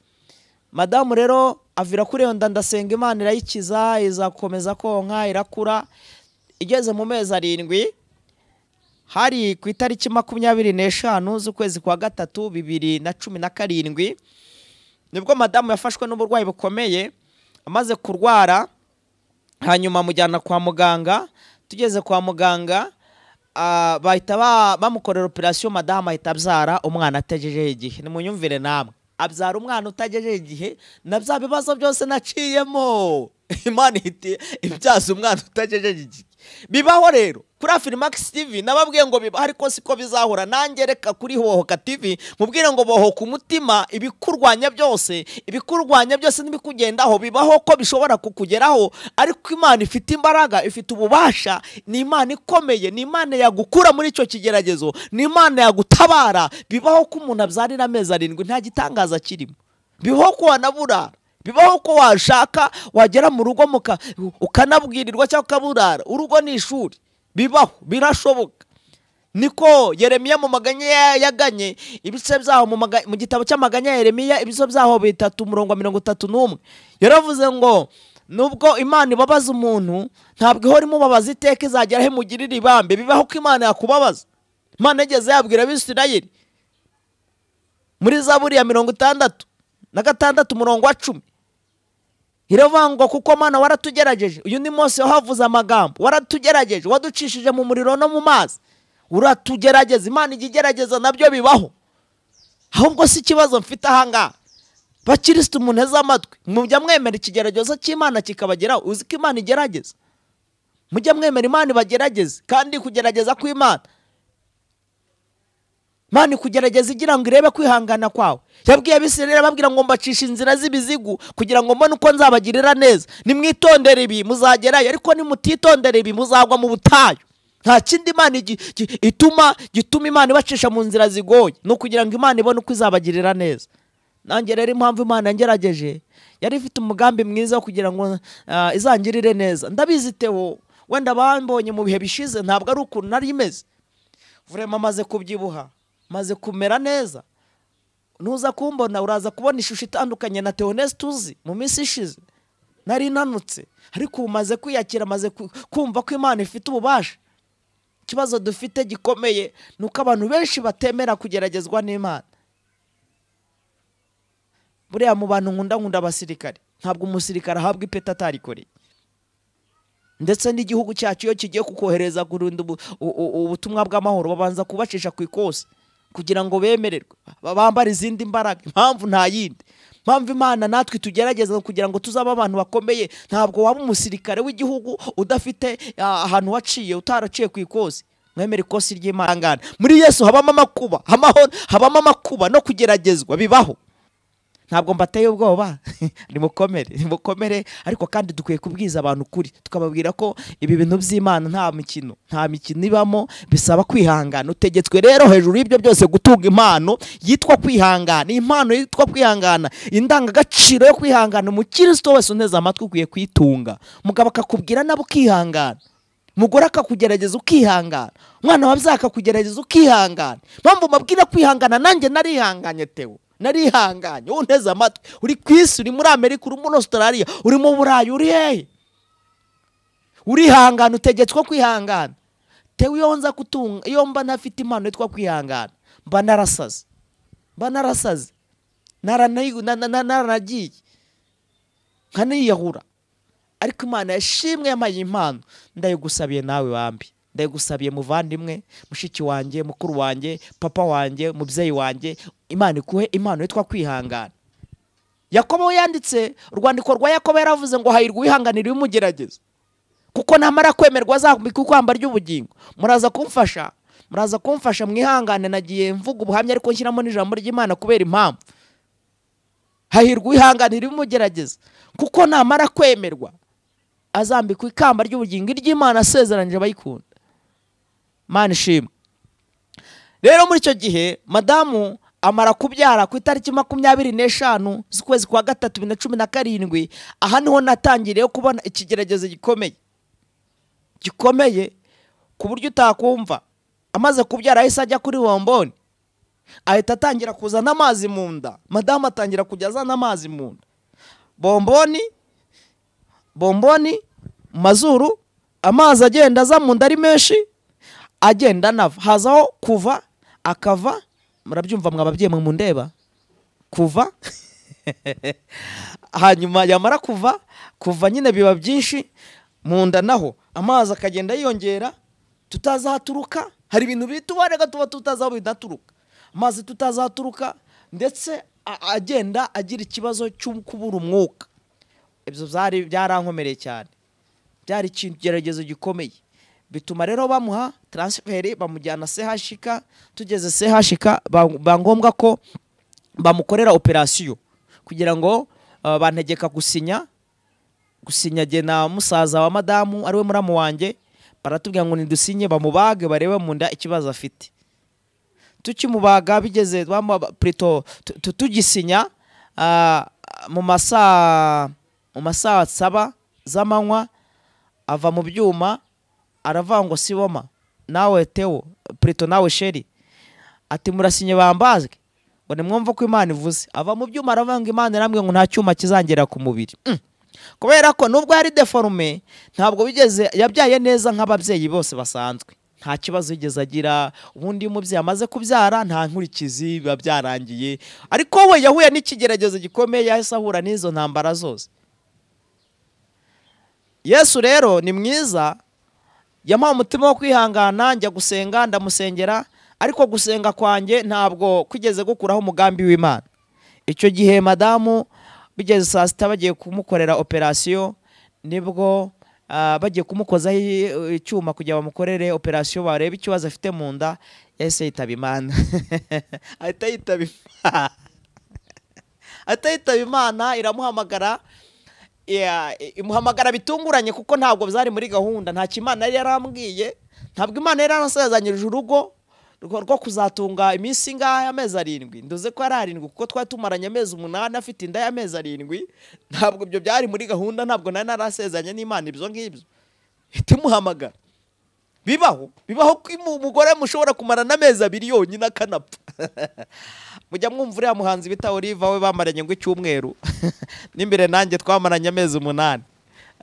madamu rero avira kuri iyo nda ndasenga imana irayikiza izakomeza konka irakura igeze mu mezi arindwi hari ku itariki makumyabiri n'eshanu z'ukwezi kwa gatatu bibiri na cumi na karindwi nibwo madamu yafashwe n'uburwayi bukomeye amaze kurwara hanyuma amujyana kwa muganga tugeze kwa muganga ah, bahita ba- bamukorera operasiyo madamu ahita abyara umwana atagejeje igihe nimunyumvire namwe abyara umwana utagejeje igihe na bya bibazo byose naciyemo imana ihita ibyaza umwana utagejeje igihe bibaho rero kuri afirimax tv nababwiye ngo bibaho ariko siko bizahura nanjye reka kuri hohoka tv mubwire ngo bohoka umutima ibikurwanya byose ibikurwanya byose n'ibikugendaho bibaho ko bishobora kukugeraho ariko imana ifite imbaraga ifite ububasha ni imana ikomeye ni imana yagukura muri icyo kigeragezo ni imana yagutabara bibaho ko umuntu abyarira amezi arindwi nta gitangaza kirimo bibaho ko wanaburara bibaho ko washaka wagera mu rugo muka- ukanabwirirwa cyangwa ukaburara urugo ni ishuri bibaho birashoboka niko yeremiya mu maganya ya- yaganye ibice byaho mu maga- mu gitabo cy'amaganya ya yeremiya ibice byaho bitatu umurongo wa mirongo itatu n'umwe yaravuze ngo nubwo imana ibabaza umuntu ntabwo ihora imubabaza iteka izagera aho imugirira ibambe bibaho ko imana yakubabaza imana yageze yabwira abisirayeli muri zaburi ya mirongo itandatu na gatandatu umurongo wa cumi iravuga ngo kuko mana waratugerageje uyu ni munsi wahavuze amagambo waratugerageje waducishije mu muriro no mu mazi uratugerageza imana ijya igerageza nabyo bibaho ahubwo si ikibazo mfite ahangaha bakirisitu munteze amatwi mujya mwemera ikigeragezo cy'imana kikabageraho uzi ko imana igerageza mujya mwemera imana ibagerageze kandi kugerageza kw'imana Imana ikugerageza igira ngo irebe kwihangana kwawe yabwiye abisirayeli ababwira ngo mbacisha inzira z'ibizigu kugira ngo mbone uko nzabagirira neza nimwitondere ibi muzagerayo ariko nimutitondera ibi muzagwa mu butayu nta kindi imana igi- gi- ituma gituma imana ibacisha mu nzira zigoye ni ukugira ngo imana ibone uko izabagirira neza nanjye rero impamvu imana yangerageje yari ifite umugambi mwiza wo kugira ngo ah, izangirire neza ndabizi tewo wenda bambonye mu bihe bishize ntabwo ari ukuntu nari imeze vurema amaze kubyibuha maze kumera neza nuza kumbona uraza kubona ishusho itandukanye na teonesi tuzi mu minsi ishize nari nanutse ariko ubu maze kwiyakira maze ku- kumva ko imana ifite ububasha ikibazo dufite gikomeye ni uko abantu benshi batemera kugeragezwa n'imana buriya mu bantu nkunda nkunda abasirikare ntabwo umusirikare ahabwa ipeti atarikoreye ndetse n'igihugu cyacu iyo kigiye kukohereza kurinda ubu- u- u- ubutumwa bw'amahoro babanza kubacisha ku ikosi kugira ngo bemererwe ba- bambare izindi mbaraga impamvu nta yindi impamvu imana natwe tugerageza kugira ngo tuzabe abantu bakomeye ntabwo waba umusirikare w'igihugu udafite ah, ahantu waciye utaraciye ku ikosi mwemere ikosi ry'imana muri yesu habamo amakuba amahoro habamo amakuba no kugeragezwa bibaho ntabwo mbateye ubwoba nimukomere nimukomere ariko kandi dukwiye kubwiza abantu ukuri tukababwira ko ibi bintu by'imana nta mikino nta mikino ibamo bisaba kwihangana utegetswe rero hejuru y'ibyo byose gutunga impano yitwa kwihangana iyi mpano yitwa kwihangana indangagaciro yo kwihangana umukristo wese unteze amatwi ukwiye kuyitunga umugabo akakubwira nabo ukihangana umugore akakugerageza ukihangana umwana wabyaye akakugerageza ukihangana mpamvu mabwira kwihangana nanjye narihanganye tewo narihanganye unteze amatwi uri ku isi uri muri amerika uri muri australia uri mu burayi uri hehe urihangana utegetswe kwihangana tewe iyo nza kutunga iyo mba ntafite impano yitwa kwihangana mba narasaze mba narasaze naranayi- na- na- na- naranagiye nkaniyahura ariko imana yashimwe yamaye impano ndayigusabiye nawe wambi ndayigusabiye muvandimwe mushiki wanjye mukuru wanjye papa wanjye mubyeyi wanjye imana ikuhe impano yitwa kwihangana yakobo yanditse urwandiko rwa yakobo yaravuze ngo hahirwa uwihanganira ibimugerageza kuko namara kwemerwa azambika ikamba ry'ubugingo muraza kumfasha muraza kumfasha mwihangane nagiye mvuga ubuhamya ariko nshyiramo n'ijambo ry'imana kubera impamvu hahirwa uwihanganira ibimugerageza kuko namara kwemerwa azambikwa ikamba ry'ubugingo iry'imana asezeranyije abayikunda mana ishimwe rero muri icyo gihe madamu amara kubyara ku itariki makumyabiri n'eshanu z'ukwezi kwa gatatu bibiri na cumi na karindwi aha niho natangiriye kubona ikigeragezo gikomeye gikomeye ku buryo utakumva amaze kubyara ahise ajya kuri bomboni ahita atangira kuzana amazi mu nda madamu atangira kujya azana amazi mu nda bomboni bomboni mu mazuru amazi agenda aza mu nda ari menshi agenda anava hazaho kuva akava murabyumva mwa babyeyi mwe mundeba kuva hanyuma yamara kuva kuva nyine biba byinshi mu nda naho amazi akagenda yiyongera tutazi aho aturuka hari ibintu bitubarega tuba tutazi aho bidaturuka amazi tutazi aho aturuka ndetse a- agenda agira ikibazo cyo kubura umwuka ibyo byari byarankomereye cyane byari ikigeragezo gikomeye bituma rero bamuha taransiferi bamujyana sehashika tugeze sehashika ba ngombwa ko bamukorera operasiyo kugira ngo ah, bantegeka gusinya gusinya jye na musaza wa madamu ariwe muramu wanjye baratubwira ngo nidusinye bamubage barebe mu nda ikibazo afite tukimubaga bigeze bamuha- prito tu- tu- tugisinya ah, mu masaa mu masaa saba z'amanywa ava mu byuma aravangwa siboma nawe tewo pureto nawe sheri ati murasinye bambazwe ngo nimwumve ko imana ivuze ava mu byuma aravuga ngo imana irambwira ngo nta cyuma kizangera ku mubiri Mm. kubera ko nubwo yari deforume ntabwo bigeze yabyaye neza nk'ababyeyi bose basanzwe nta kibazo yigeze agira ubundi iyo umubyeyi amaze kubyara nta nkurikizi biba byarangiye ariko we yahuye n'ikigeragezo gikomeye yahise ahura n'izo ntambara zose yesu rero ni mwiza yamuha umutima wo kwihangana njya gusenga ndamusengera ariko gusenga kwanjye ntabwo kwigeze gukuraho umugambi w'imana icyo gihe madamu bigeze saa sita bagiye kumukorera operasiyo nibwo ah, bagiye kumukozaho i- icyuma kugira bamukorere operasiyo barebe ikibazo afite mu nda yahise yitaba imana ahita yitaba imana ahita yitaba imana iramuhamagara ya- imuhamagara bitunguranye kuko ntabwo byari muri gahunda ntacyo imana yari yarambwiye ntabwo imana yari yarasazanyirije urugo rwo rwo kuzatunga iminsi ingahe amezi arindwi nduze ko ari arindwi kuko twari tumaranye amezi umunani afite inda y'amezi arindwi ntabwo ibyo byari muri gahunda ntabwo nari narasezanye n'imana ibyo ngibyo ihita imuhamagara bibaho bibaho ko imu- umugore mushobora kumarana amezi abiri yonyine akanapfa mujya mwumva uriya muhanzi bita oliva we bamaranye ngo icyumweru n'imbere nanjye twamaranye amezi umunani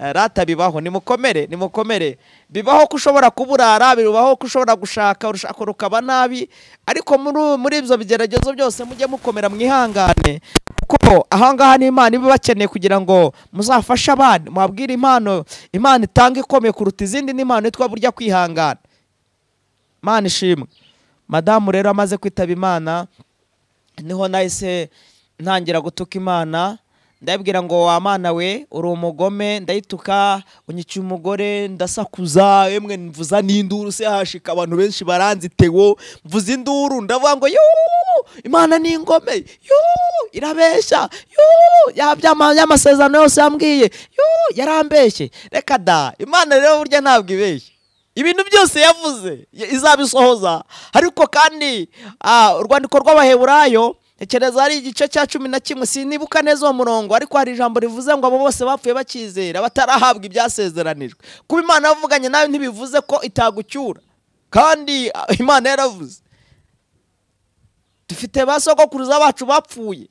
Eh, rata bibaho nimukomere nimukomere bibaho ko ushobora kuburara bibaho ko ushobora gushaka urushako rukaba nabi ariko muri- muri ibyo bigeragezo byose mujye mukomera mwihangane kuko ahangaha ni imana iba ibakeneye kugira ngo muzafashe abandi mwabwire impano imana itanga ikomeye kuruta izindi n'impano yitwa burya kwihangana imana ishimwe madamu rero amaze kwitaba imana niho nahise ntangira gutuka imana ndabwira ngo wa mana we uri umugome ndayituka unyikiye umugore ndasakuza emwe mvuza n'induru se hashika abantu benshi baranzitewo mvuza induru ndavuga ngo yuu imana ni ingome yuu irabeshya yuu yabyama y'amasezerano yose yambwiye yuu yarambeshye reka da imana rero burya ntabwo ibeshya ibintu byose yavuze ya- izabisohoza ariko kandi ah, urwandiko rw'abaheburayo ntekereza ari igice cya cumi na kimwe sinibuka neza uwo murongo ariko hari ijambo rivuze ngo abo bose bapfuye bakizera batarahabwa ibyasezeranijwe kuba imana yavuganye nawe ntibivuze ko itagucyura kandi ah, imana yaravuze dufite ba sogokuruza bacu bapfuye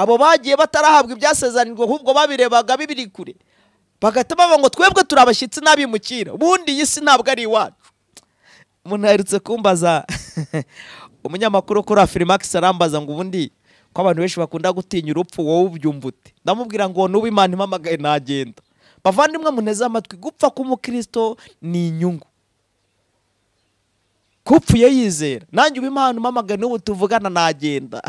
abo bagiye batarahabwa ibyasezanirwa ahubwo babirebaga bibiri kure bagahita bavuga ngo twebwe turi abashyitsi n'abimukira ubundi iyi si ntabwo ari iwacu umuntu aherutse kumbaza umunyamakuru kuri afirimax arambaza ngo ubundi ko abantu benshi bakunda gutinya urupfu wowe ubyumva ute ndamubwira ngo nuba imana impamagaye nagenda bavandimwe muneze amatwi gupfa k'umukristo ni inyungu kupfuye yizera nanjye uba impano mpamagaye n'ubu tuvugana nagenda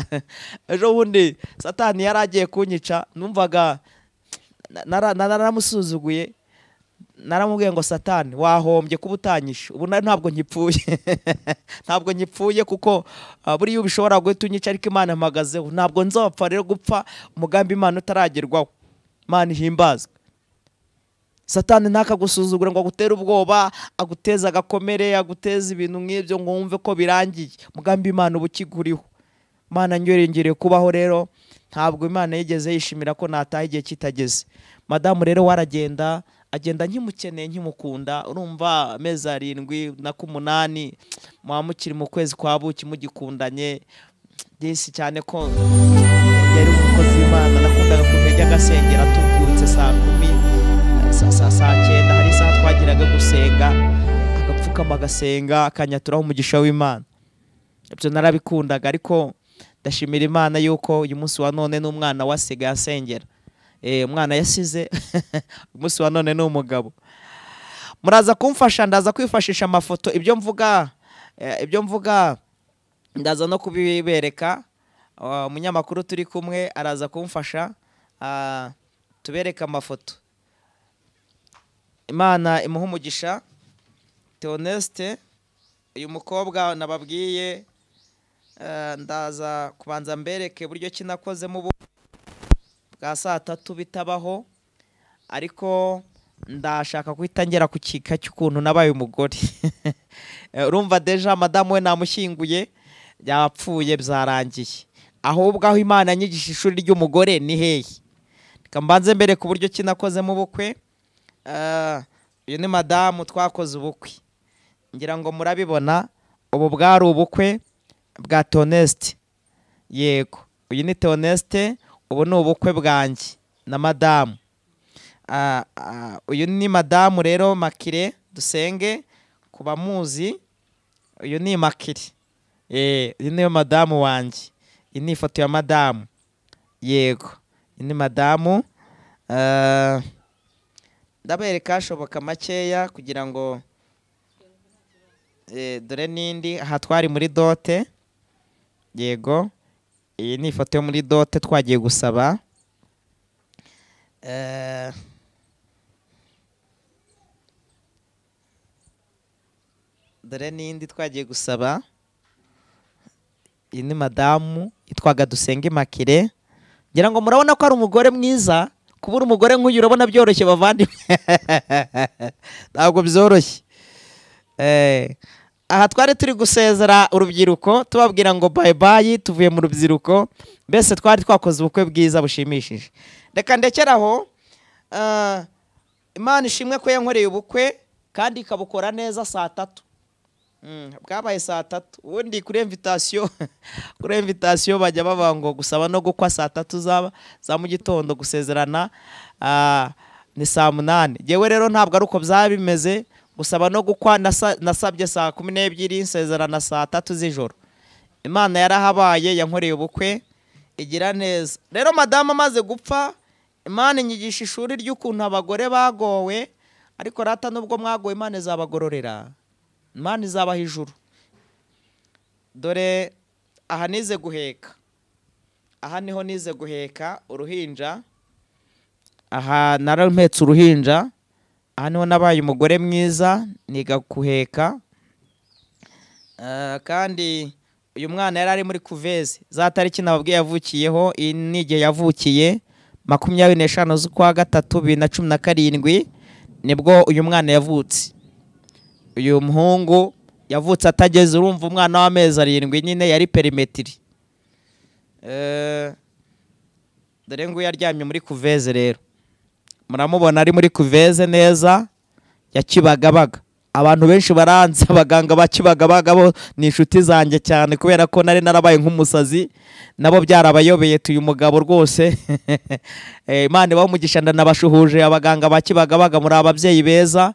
ejo bundi satani yari agiye kunyica numvaga na- nara- na- naramusuzuguye naramubwiye ngo satani wahombye kuba utanyishe ubu na- ntabwo nkipfuye ntabwo nkipfuye kuko ah, buriya ubishobora guhita unyica ariko imana mpagazeho ntabwo nzapfa rero gupfa umugambi imana utaragerwaho imana ihimbazwe satani ntakagusuzugura ngo agutere ubwoba aguteze agakomere aguteze ibintu nk'ibyo ngo wumve ko birangiye umugambi imana uba ukiguriho imana nyorengereye kubaho rero ntabwo imana yigeze yishimira ko nataha igihe kitageze madamu rero waragenda agenda nkimukeneye nkimukunda urumva amezi arindwi na k'umunani muba mukiri mu kwezi kwa buki mugikundanye byinshi cyane ko yari umukozi w'imana nakundaga kumenya agasengera tubyutse saa kumi saa saa saa cyenda hari isaha twagiraga gusenga agapfukama agasenga akanyaturaho umugisha w'imana ibyo narabikundaga ariko ndashimira imana yuko uyu munsi wa none n'umwana wasigaye asengera Eh, umwana yasize uyu munsi wa none ni umugabo muraza kumfasha ndaza kwifashisha amafoto ibyo mvuga eh, ibyo mvuga ndaza no kubibereka Ah, umunyamakuru turi kumwe araza kumfasha Ah, tubereke amafoto imana imuhe umugisha teonesite uyu mukobwa nababwiye eh, ndaza kubanza mbereke buryo ki nakozemo ubu bwa saa tatu bitabaho ariko ndashaka guhita ngera ku kika cy'ukuntu nabaye umugore Eh, urumva deja madamu we namushyinguye yapfuye byarangiye ahubwo aho imana nyigisha ishuri ry'umugore ni hehe reka mbanze mbere ku buryo ki nakozemo ubukwe Eh, uyu ni madamu twakoze ubukwe ngira ngo murabibona ubu bwari ubukwe bwa tonesite yego uyu ni tonesite ubu ni ubukwe bwanjye na madamu Ah, ah, uyu ni madamu rero makire dusenge ku bamuzi uyu ni makire Eh, uyu niyo madamu wanjye iyi ni ifoto ya madamu yego iyi ni madamu Ah, ndabereka hashoboka makeya kugira ngo Eh, dore n'indi aha twari muri dote yego iyi ni ifoto yo muri dote twagiye gusaba Eh, dore n'indi twagiye gusaba iyi ni madamu yitwaga dusenge makire ngira ngo murabona ko ari umugore mwiza kubura umugore nk'uyu urabona byoroshye bavandimwe ntabwo byoroshye Eh, aha twari turi gusezera urubyiruko tubabwira ngo bayi bayi tuvuye mu rubyiruko mbese twari twakoze ubukwe bwiza bushimishije reka ndekere aho eh, imana ishimwe ko yankoreye ubukwe kandi ikabukora neza saa tatu Mm, bwabaye saa tatu ubundi kuri invitasiyo kuri invitasiyo bajya bavuga ngo gusaba no gukwa saa tatu zaba za mu gitondo gusezerana ah, ni saa munani yewe rero ntabwo ari uko byaba bimeze gusaba no gukwa nasa- nasabye saa kumi n'ebyiri nsezerana saa tatu z'ijoro imana yarahabaye yankoreye ubukwe igira neza rero madamu amaze gupfa imana inyigisha ishuri ry'ukuntu abagore bagowe ariko rata nubwo mwagowe imana izabagororera imana izabaha ijuru dore aha nize guheka aha niho nize guheka uruhinja aha narampetse uruhinja aha niho nabaye umugore mwiza niga guheka Eh, kandi uyu mwana yari ari muri kuveze za tariki nababwiye yavukiyeho iyi ni igihe yavukiye makumyabiri n'eshanu z'ukwa gatatu bibiri na cumi na karindwi nibwo uyu mwana yavutse uyu muhungu yavutse atageze urumva umwana w'amezi arindwi nyine yari perimetiri Eh, dore nguyu aryamye muri kuveze rero muramubona ari muri kuveze neza ya Kibagabaga abantu benshi baranze abaganga ba Kibagabaga bo ni inshuti zanjye cyane kubera ko nari narabaye nk'umusazi nabo byarabayobeye tuyu mugabo rwose Eh, Imana ibahe umugisha ndanabashuhuje abaganga ba Kibagabaga muri ababyeyi beza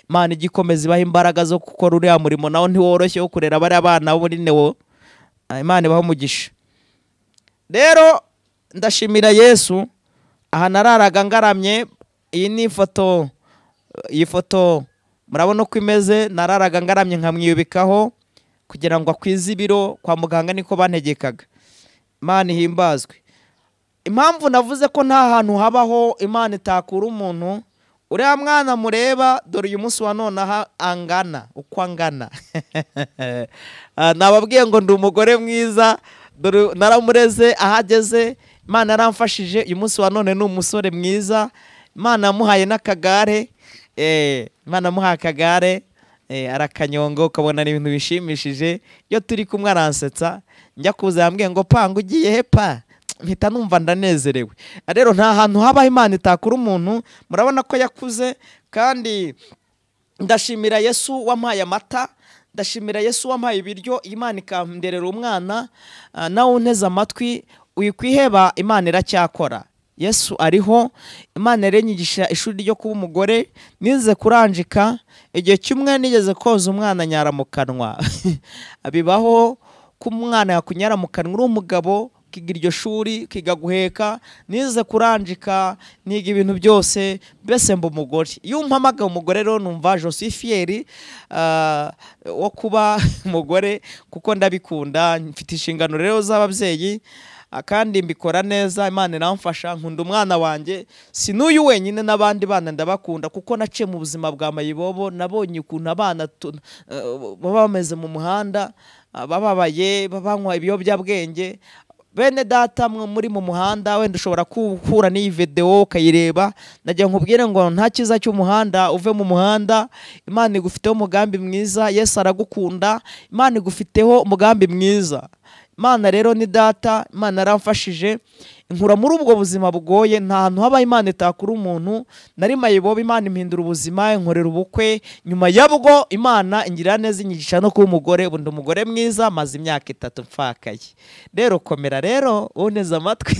Imana igikomeza ibaha imbaraga zo gukora uriya murimo nawo ntiworoshye wo kurera bariya bana b'urine wo Ah, Imana ibahe umugisha rero ndashimira yesu aha nararaga ngaramye iyi ni ifoto iyi foto murabona uko imeze nararaga ngaramye nkamwiyubikaho kugira ngo akwize ibiro kwa muganga niko bantegekaga imana ihimbazwe impamvu navuze ko nta hantu habaho imana itakura umuntu uriya mwana mureba dore uyu munsi wa nonaha angana uko angana Ah, nababwiye ngo ndi umugore mwiza dore naramureze ahageze imana yaramfashije uyu munsi wa none ni umusore mwiza imana yamuhaye n'akagare Eh, imana yamuhaye akagare Eh, arakanyonga ukabona ni ibintu bishimishije iyo turi kumwe aransetsa njya kuza yambwiye ngo panga ugiye he pa mpita numva ndanezerewe Ah, rero nta hantu habaho imana itakura umuntu murabona ko yakuze kandi ndashimira yesu wampaye amata ndashimira yesu wampaye ibiryo imana ikanderera umwana ah, nawe unteze amatwi wikwiheba imana iracyakora yesu ariho imana yarenyigisha ishuri ryo kuba umugore nize kuranjika igihe kimwe nigeze koza umwana nyara mu kanwa bibaho ko umwana yakunyara mu kanwa uri umugabo ukiga iryo shuri ukiga guheka nize kuranjika niga ibintu byose mbese mba umugore iyo umpamagaye umugore rero numva josifiyeri ah, wo kuba umugore kuko ndabikunda mfite inshingano rero z'ababyeyi ah, kandi mbikora neza imana iramfasha nkunda umwana wanjye si n'uyu wenyine n'abandi bana ndabakunda kuko naciye mu buzima bwa mayibobo nabonye ukuntu abana tu- eh, baba bameze mu muhanda ah, bababaye banywa ibiyobyabwenge bene data mwe muri mu muhanda wenda ushobora guhura n'iyi videwo ukayireba najya nkubwire ngo nta cyiza cy'umuhanda uve mu muhanda imana igufiteho umugambi mwiza yesu aragukunda imana igufiteho umugambi mwiza imana rero ni data imana yaramfashije inkura muri ubwo buzima bugoye nta hantu haba imana itakura umuntu nari mayibobo imana impindura ubuzima inkorera ubukwe nyuma yabwo imana ingirira neza inyigisha no kuba umugore ubu ndi umugore mwiza maze imyaka itatu mfakaye rero komera rero uboneza amatwi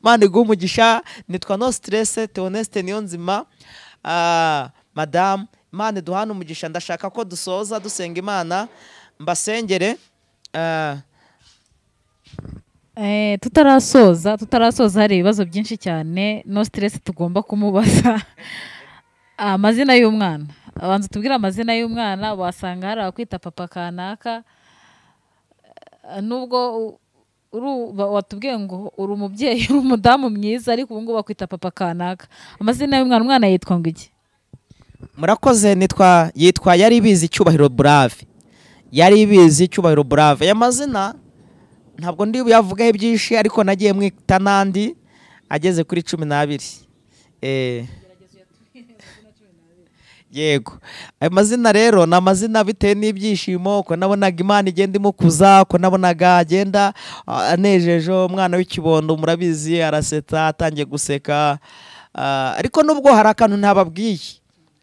imana iguha umugisha nitwa no siterese teonesite niyo nzima Ah, madamu imana iduhane umugisha ndashaka ko dusoza dusenga imana mbasengere Ah, Eh, tutarasoza tutarasoza hari ibibazo byinshi cyane no stress tugomba kumubaza amazina y'umwana abanza tubwire amazina y'umwana wasanga hari abakwita papa kanaka Eh, nubwo u- uru- ba- watubwiye ngo uri umubyeyi uri umudamu mwiza ariko ubu ngubu bakwita papa kanaka amazina y'umwana umwana yitwa ngo iki murakoze nitwa yitwa yari bizi icyubahiro burave yari bizi icyubahiro burave aya mazina ntabwo ndi buyavugaho ibyinshi ariko nagiye mwita n'andi ageze kuri cumi n'abiri Eh. yego ayo mazina rero ni amazina bitewe n'ibyishimo uko nabonaga imana igenda imukuza uko nabonaga agenda ah, anejeje umwana w'ikibondo murabizi arasetsa atangiye guseka Ah, ariko nubwo hari akantu ntababwiye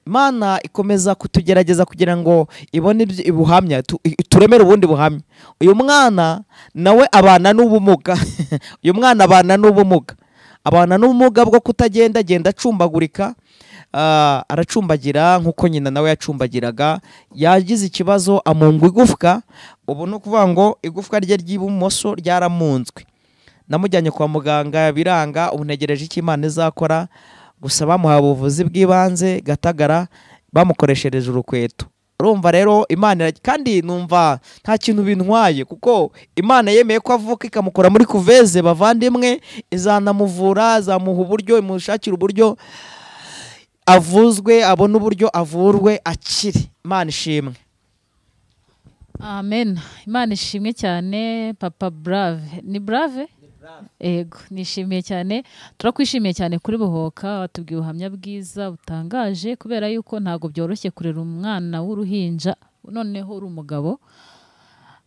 imana ikomeza kutugerageza kugira ngo ibone ibyo- ubuhamya tu- i- turemere ubundi buhamya uyu mwana nawe abana n'ubumuga uyu mwana abana n'ubumuga abana n'ubumuga bwo kutagenda agenda acumbagurika Ah, aracumbagira nk'uko nyina nawe yacumbagiraga yagize ikibazo amungwa igufwa ubu ni ukuvuga ngo igufwa rye ry'ibumoso ryaramunzwe namujyanye kwa muganga biranga ubu ntegereje icyo imana izakora gusa bamuhaye ubuvuzi bw'ibanze gatagara bamukoreshereje urukweto urumva rero imana irag- kandi numva nta kintu bintwaye kuko imana yemeye ko avuka ikamukura muri kuveze bavandimwe izanamuvura izamuha uburyo imushakira uburyo avuzwe abone uburyo avurwe akire imana ishimwe amen imana ishimwe cyane papa brave ni brave ego nishimiye cyane turakwishimiye cyane kuri buhoka watubwiye ubuhamya bwiza butangaje kubera yuko ntabwo byoroshye kurera umwana w'uruhinja noneho uri umugabo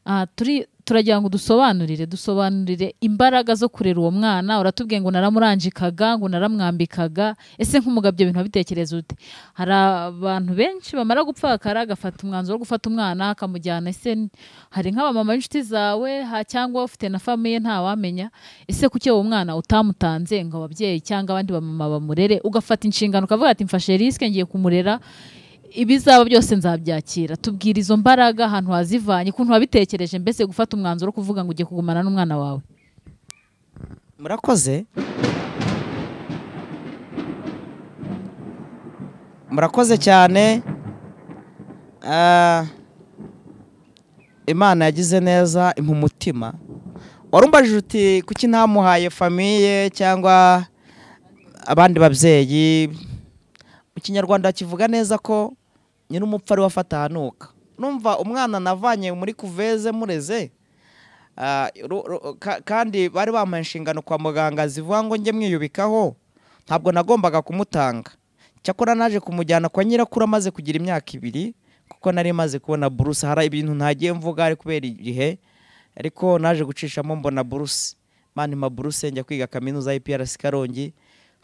Ah, turi turagira ngo dusobanurire dusobanurire imbaraga zo kurera uwo mwana uratubwiye ngo naramurangikaga ngo naramwambikaga ese nk'umugabo ibyo bintu wabitekereza ute hari abantu benshi bamara gupfakara agafata umwanzuro wo gufata umwana akamujyana ese n- hari nk'abamama b'inshuti zawe ha- cyangwa ufite na famiye ntawamenya ese kuki uwo mwana utamutanze ngo ababyeyi cyangwa abandi bamama bamurere ugafata inshingano ukavuga ati mfashe risike ngiye kumurera ibizaba byose nzabyakira tubwira izo mbaraga ahantu wazivanye ukuntu wabitekereje mbese gufata umwanzuro wo kuvuga ngo ugiye kugumana n'umwana wawe murakoze murakoze cyane Ah, imana yagize neza impa umutima warumbajije uti kuki ntamuhaye famiye cyangwa abandi babyeyi mu kinyarwanda kivuga neza ko nyiri umupfu ari wafata ahanuka numva umwana navanye muri kuveze mureze Ah, ru- ru- ka- kandi bari bampaye inshingano kwa muganga zivuga ngo njye mwiyubikaho ntabwo nagombaga kumutanga cyakora naje kumujyana kwa nyirakuru amaze kugira imyaka ibiri kuko nari maze kubona buruse hari ibintu ntagiye mvuga ari kubera igihe ariko naje gucishamo mbona buruse mani ma buruse njya kwiga kaminuza y'IPRC Karongi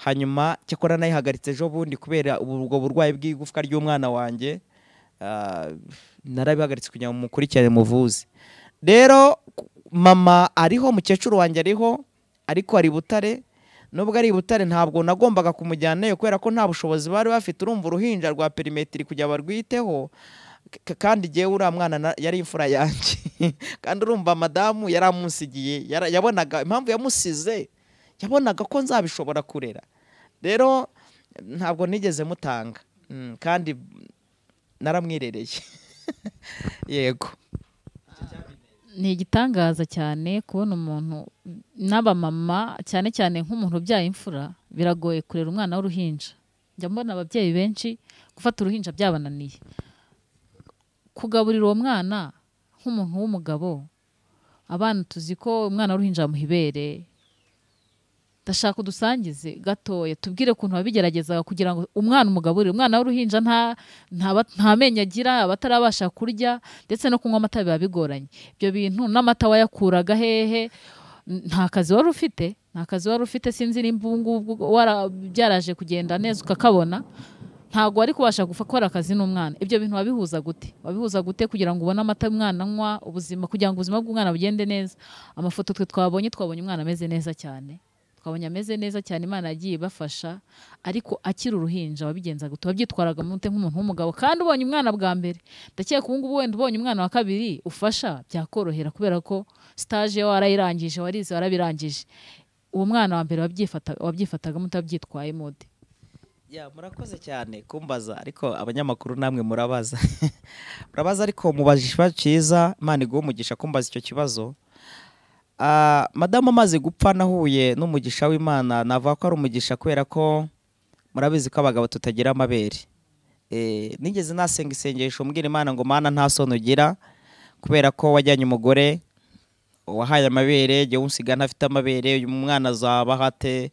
hanyuma cyakora nayihagaritse ejo bundi kubera ubu- ubwo burwayi bw'igufwa ry'umwana wanjye Ah, narabihagaritse kugira ngo mukurikirane muvuze rero ku- mama ariho mukecuru wanjye ariho ariko ari i butare nubwo ari i butare ntabwo nagombaga kumujyanayo kubera ko nta bushobozi bari bafite urumva uruhinja rwa perimetiri kugira barwiteho K- kandi jyewe uriya mwana na- yari imfura yanjye kandi urumva madamu yari amunsigiye yara- yabonaga impamvu yamusize yabonaga ko nzabishobora kurera rero ntabwo nigeze mutanga Mm, kandi naramwirereye yego ni igitangaza cyane kubona umuntu n'abamama cyane cyane nk'umuntu ubyaye imfura biragoye kurera umwana w'uruhinja njya mbona ababyeyi benshi gufata uruhinja byabananiye kugaburira uwo mwana nk'umuntu w'umugabo abana tuzi ko umwana w'uruhinja bamuha ibere ndashaka udusangize gatoya tubwire ukuntu wabigeragezaga kugira ngo umwana umugaburire umwana w'uruhinja nta ntaba- nta menyo agira aba atarabasha kurya ndetse no kunywa amata biba bigoranye ibyo bintu n'amata wayakuraga hehe N- nta kazi wari ufite nta kazi wari ufite sinzi nimba ubu ngubu wara- byaraje kugenda neza ukakabona ntabwo wari kubasha gukora akazi n'umwana ibyo bintu wabihuza gute wabihuza gute kugira ngo ubone amata umwana anywa ubuzima kugira ngo ubuzima bw'umwana bugende neza amafoto twe twabonye twabonye umwana ameze neza cyane twabonye ameze neza cyane imana yagiye ibafasha ariko akiri uruhinja wabigenzaga gute wabyitwaraga mu mute nk'umuntu w'umugabo kandi ubonye umwana bwa mbere ndakeka ubu ngubu wenda ubonye umwana wa kabiri ufasha byakorohera kubera ko sitaje warayirangije warize warabirangije uwo mwana wa mbere wabyifata- wabyifatagamo utabyitwayemo ute Ya, murakoze cyane kumbaza ariko abanyamakuru namwe murabaza murabaza ariko mubajije ikibazo cyiza imana iguhe umugisha kumbaza icyo kibazo Ah, madamu amaze gupfa nahuye n'umugisha w'imana navuga ko ari umugisha kubera ko murabizi ko abagabo tutagira amabere Eh, nigeze nasenga isengesho mbwira imana ngo mana nta soni ugira kubera ko wajyanye umugore wahaye amabere jya unsiga ntafite amabere uyu mwana azaba hate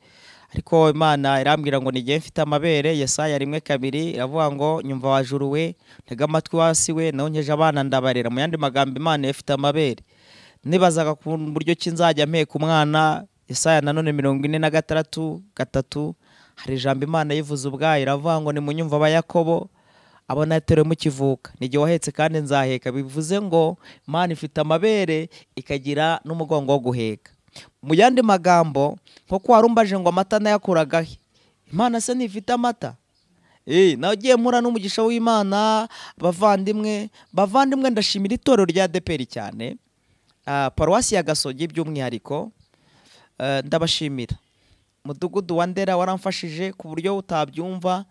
ariko imana irambwira ngo nijye mfite amabere yesaya rimwe kabiri iravuga ngo nyumva wajuru we ntega amatwi wasi we naho nkeje abana ndabarera mu yandi magambo imana ifite amabere nibazaga ku buryo ki nzajya mpeka umwana yesaya nanone mirongo ine na gatandatu gatatu hari ijambo imana yivuze ubwayo iravuga ngo nimunyumva abayakobo abo nateruwe mukivuka nijye wahetse kandi nzaheka bivuze ngo imana ifite amabere ikagira n'umugongo wo guheka mu yandi magambo nko kwa rumbaje ngo amata nayakuragahe imana se ntifite amata Eh, nagiye mpura n'umugisha w'imana bavandimwe bavandimwe ndashimira itorero rya deperi cyane Ah, paruwasi ya gasogi by'umwihariko Eh, ndabashimira mudugudu wa ndera waramfashije ku buryo utabyumva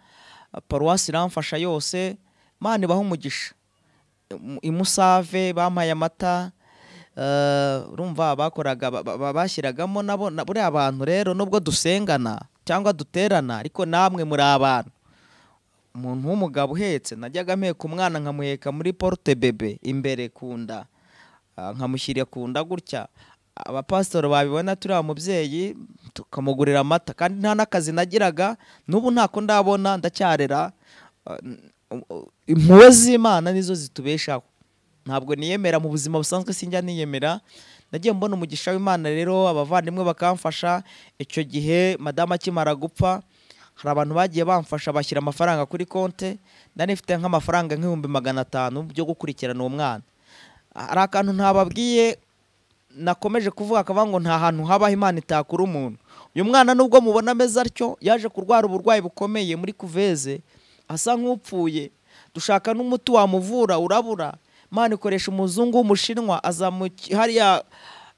Ah, paruwasi iramfasha yose mana ibaha umugisha Imu- imusave bampaye amata Eh, urumva bakoraga ba- ba- ba- bashyiragamo nabo na- buriya abantu rero nubwo dusengana cyangwa duterana ariko namwe muri abantu umuntu w'umugabo uhetse najyaga mpeka umwana nkamuheka muri porute bebe imbere ku nda ah, nkamushyira ku nda gutya abapasitori babibona turiya mubyeyi tukamugurira amata kandi nta n'akazi nagiraga n'ubu ntako ndabona ndacyarera Ah, n- u- u- impuhwe z'imana nizo zitubeshaho ntabwo niyemera mu buzima busanzwe sinjya niyemera nagiye mbona umugisha w'imana rero abavandimwe bakamfasha icyo gihe madamu akimara gupfa hari abantu bagiye bamfasha bashyira amafaranga kuri konte nari mfite nk'amafaranga nk'ibihumbi magana atanu byo gukurikirana uwo mwana hari akantu ntababwiye nakomeje kuvuga akavuga ngo nta hantu habaho imana itakura umuntu uyu mwana nubwo mubona ameze atyo yaje kurwara uburwayi bukomeye muri kuveze asa nk'upfuye dushaka n'umuti wamuvura urabura imana ikoresha umuzungu w'umushinwa aza mu ki- hariya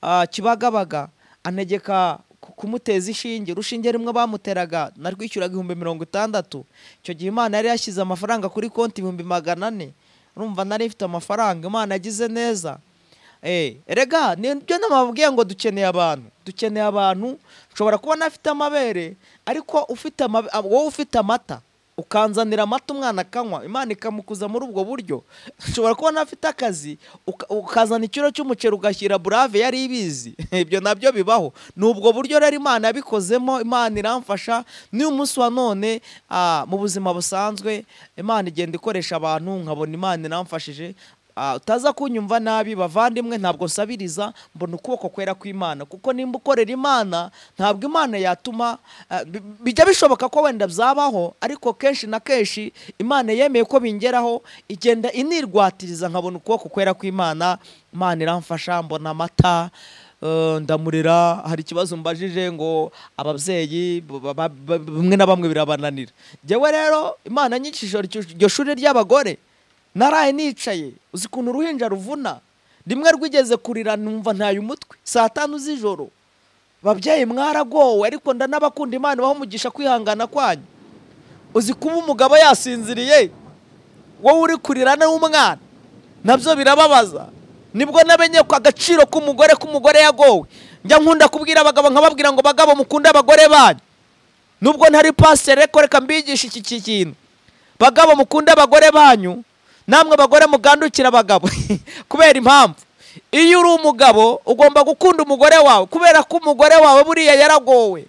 ah, kibagabaga anegeka ku- kumuteza ishinge urushinge rumwe bamuteraga narwishyuraga ibihumbi mirongo itandatu icyo gihe imana yari yashyize amafaranga kuri konti ibihumbi magana ane urumva nari mfite amafaranga imana yagize neza Eh, erega nibyo namabwiye ngo dukeneye abantu dukeneye abantu ushobora kubona afite amabere ariko ufite amabe- ah, wowe ufite amata ukanzanira amata umwana akanywa imana ikamukuza muri ubwo buryo ushobora kubona afite akazi uka- ukazana ikiro cy'umuceri ugashyira burave yari ibizi ibyo nabyo bibaho ni ubwo buryo rero imana yabikozemo imana iramfasha n'uyu munsi wa none ah, mu buzima busanzwe imana igenda ikoresha abantu nkabona imana iramfashije Ah, utaza kunyumva nabi bavandimwe ntabwo nsabiriza mbona ukuboko kwera kw'imana kuko nimba ukorera imana ntabwo imana yatuma ah, bi- bijya bishoboka ko wenda byabaho ariko kenshi na kenshi imana yemeye ko bingeraho igenda inirwatiriza nkabona ukuboko kwera kw'imana imana iramfasha mbona amata eh, ndamurira hari ikibazo mbajije ngo ababyeyi ba- ba- ba- bamwe na bamwe birabananira jyewe rero imana nyicishije iryo shuri ry'abagore naraye nicaye uzi ukuntu uruhinja ruvuna rimwe rwigeze kurira numva ntaye umutwe saa tanu z'ijoro babyeyi mwaragowe ariko ndanabakunda imana ibaha umugisha kwihangana kwanyu uzi kuba umugabo yasinziriye wowe uri kurira n'umwana nabyo birababaza nibwo namenye ko agaciro k'umugore k'umugore yagowe njya nkunda kubwira abagabo nkababwira ngo bagabo mukunde abagore banyu nubwo ntari pasiteri ariko reka mbigisha iki ki- kintu bagabo mukunde abagore banyu namwe abagore mugandukira abagabo kubera impamvu iyo uri umugabo ugomba gukunda umugore wawe kubera ko umugore wawe buriya yaragowe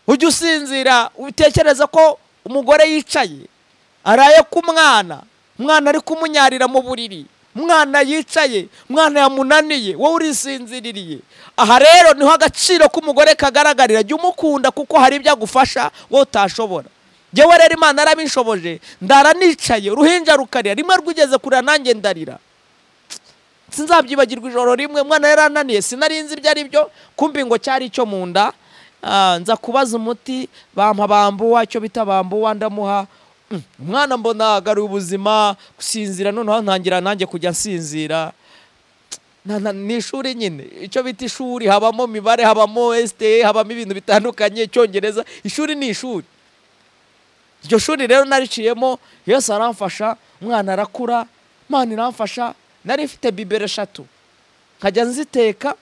ujya usinzira utekereza ko umugore yicaye araye ku mwana umwana ari kumunyarira mu buriri umwana yicaye umwana yamunaniye wowe urisinziririye aha rero niho agaciro k'umugore kagaragarira jya umukunda kuko hari ibyo agufasha wowe utashobora njyewe rero imana yarabinshoboje ndara nicaye uruhinja rukarira rimwe rwigeze kurira nanjye ndarira sinzabyibagirwa ijoro rimwe umwana yarananiye sinarinzi ibyo ari byo kumbi ngo cyari icyo mu nda Ah, nza kubaza umuti bampa bambuwa icyo bita bambuwa ndamuha Mm, umwana mbona agaruye ubuzima gusinzira noneho ntangira nanjye kujya nsinzira Na- na- ni ishuri nyine icyo bita ishuri habamo imibare habamo esite habamo ibintu bitandukanye icyongereza ishuri ni ishuri iryo shuri rero nariciyemo yose aramfasha umwana arakura imana iramfasha nari mfite bibero eshatu nkajya nziteka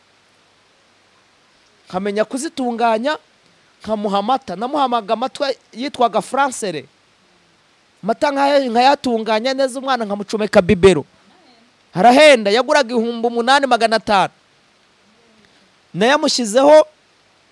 nkamenya kuzitunganya nkamuha amata namuhamaga amata yitwaga faransere amata nkaya- nkayatunganya neza umwana nkamucomeka bibero arahenda yaguraga ibihumbi umunani magana atanu nayamushyizeho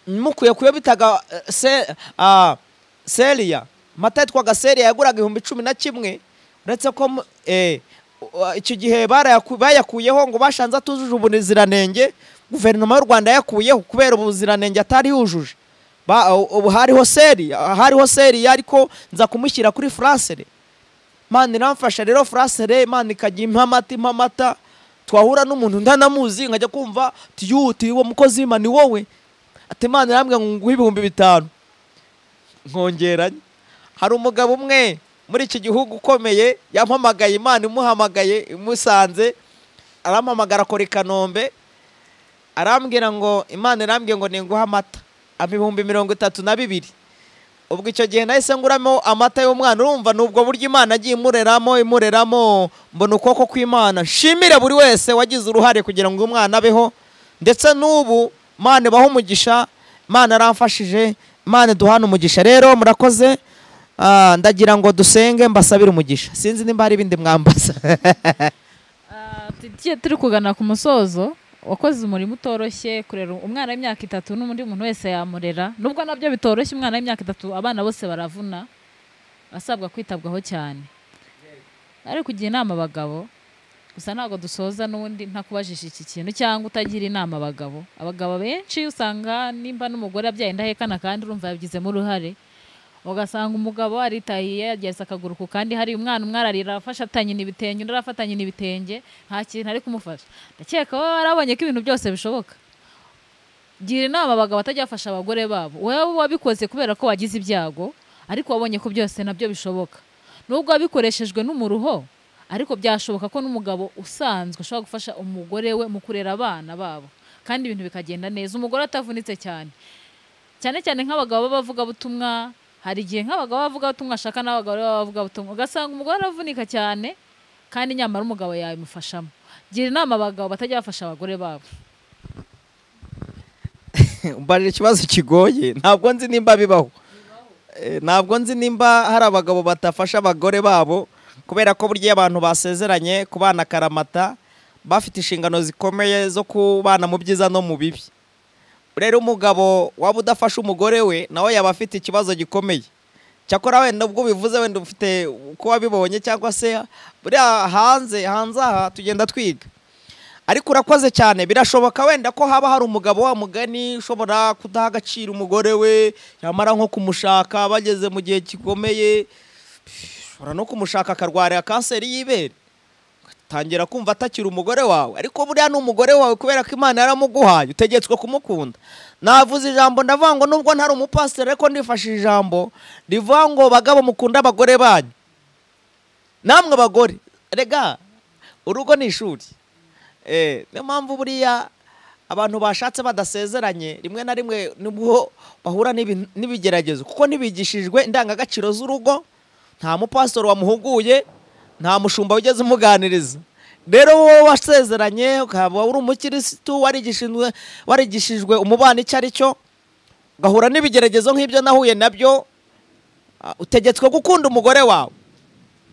mukuye kuyo bitaga eh, se- ah, seriya amata yitwaga seriya yaguraga ibihumbi cumi na kimwe uretse ko mu- eh, uh, icyo gihe barayaku- bayakuyeho ngo bashanze atujuje ubuziranenge guverinoma y'u rwanda yakuyeho kubera ubuziranenge atari yujuje Ba- uh, ubu hariho seriya hariho seriya ariko nza kumushyira kuri furansere mani iramfasha rero furasere mani ikajya impa amata impa amata twahura n'umuntu ndanamuzi nkajya kumva tiyuti uwo mukozi w'Imana ni wowe ati mani irambwira ngo nguhe ibihumbi bitanu nkongeranye hari umugabo umwe muri iki gihugu ukomeye yampamagaye imana imuhamagaye imusanze arampamagara akora i kanombe arambwira ngo imana irambwiye ngo ninguhe amata ampa ibihumbi mirongo itatu na bibiri ubwo icyo gihe nahise nguramo amata y'umwana urumva ni ubwo buryo imana agiye imureramo imureramo mbona ukuboko kw'imana nshimire buri wese wagize uruhare kugira ngo umwana abeho ndetse n'ubu imana ibaho umugisha imana aramfashije imana duhana umugisha rero murakoze Ah, ndagira ngo dusenge mbasabire umugisha sinzi nimba hari ibindi mwambaza Ah, tugiye turi kugana ku musozo wakoze umurimo utoroshye kurera umwana w'imyaka itatu n'undi muntu wese yamurera nubwo nabyo bitoroshye umwana w'imyaka itatu abana bose baravuna asabwa kwitabwaho cyane ari kugira inama abagabo gusa ntabwo dusoza n'undi ntakubajije iki kintu cyangwa utagira inama abagabo abagabo benshi usanga nimba n'umugore abyaye indahekana kandi urumva yabigizemo uruhare ugasanga umugabo aritahiye yageze akaguru ku kandi hari umwana umwe ararira afashatanye n'ibitenge undi arafatanye n'ibitenge nta kintu ari kumufasha ndakeka wowe warabonye ko ibintu byose bishoboka gira inama abagabo batajya bafasha abagore babo wowe wabikoze kubera ko wagize ibyago ariko wabonye ko byose nabyo bishoboka nubwo wabikoreshejwe n'umuruho ariko byashoboka ko n'umugabo usanzwe ushobora gufasha umugore we mu kurera abana babo kandi ibintu bikagenda neza umugore atavunitse cyane cyane cyane nk'abagabo b'abavugabutumwa hari igihe nk'abagabo b'abavugabutumwa ashaka n'abagabo b'abavugabutumwa ugasanga umugore aravunika cyane kandi nyamara umugabo yabimufashamo gira inama abagabo batajya bafasha abagore babo mbarira ikibazo kigoye ntabwo nzi nimba bibaho Eh, ntabwo nzi nimba hari abagabo batafasha abagore babo kubera ko burya iyo abantu basezeranye ku bana karamata bafite inshingano zikomeye zo kubana mu byiza no mu bibi rero umugabo waba udafasha umugore we nawe yaba afite ikibazo gikomeye cyakora wenda ubwo bivuze wenda ufite uko wabibonye cyangwa se buriya hanze hanze aha tugenda twiga ariko urakoze cyane birashoboka wenda ko haba hari umugabo wa mugani ushobora kudaha agaciro umugore we yamara nko kumushaka bageze mu gihe gikomeye ushobora no kumushaka akarwara kanseri y'ibere ugatangira kumva atakira umugore wawe ariko buriya ni umugore wawe kubera ko imana yaramuguhaye utegetswe kumukunda navuze ijambo ndavuga ngo nubwo ntari umupasiteri ariko ndifashishije ijambo rivuga ngo bagabo mukunda abagore banyu namwe abagore rega urugo ni ishuri Eh, niyo mpamvu buriya abantu bashatse badasezeranye rimwe na rimwe nibwo bahura n'ibi- n'ibigeragezo kuko ntibigishijwe indangagaciro z'urugo nta mupasitoro wamuhuguye nta mushumba wigeze umuganiriza rero wowe wasezeranye ukaba uri umukirisitu warigishijwe warigishijwe umubano icyo ari cyo ugahura n'ibigeragezo nk'ibyo nahuye nabyo ah, utegetswe gukunda umugore wawe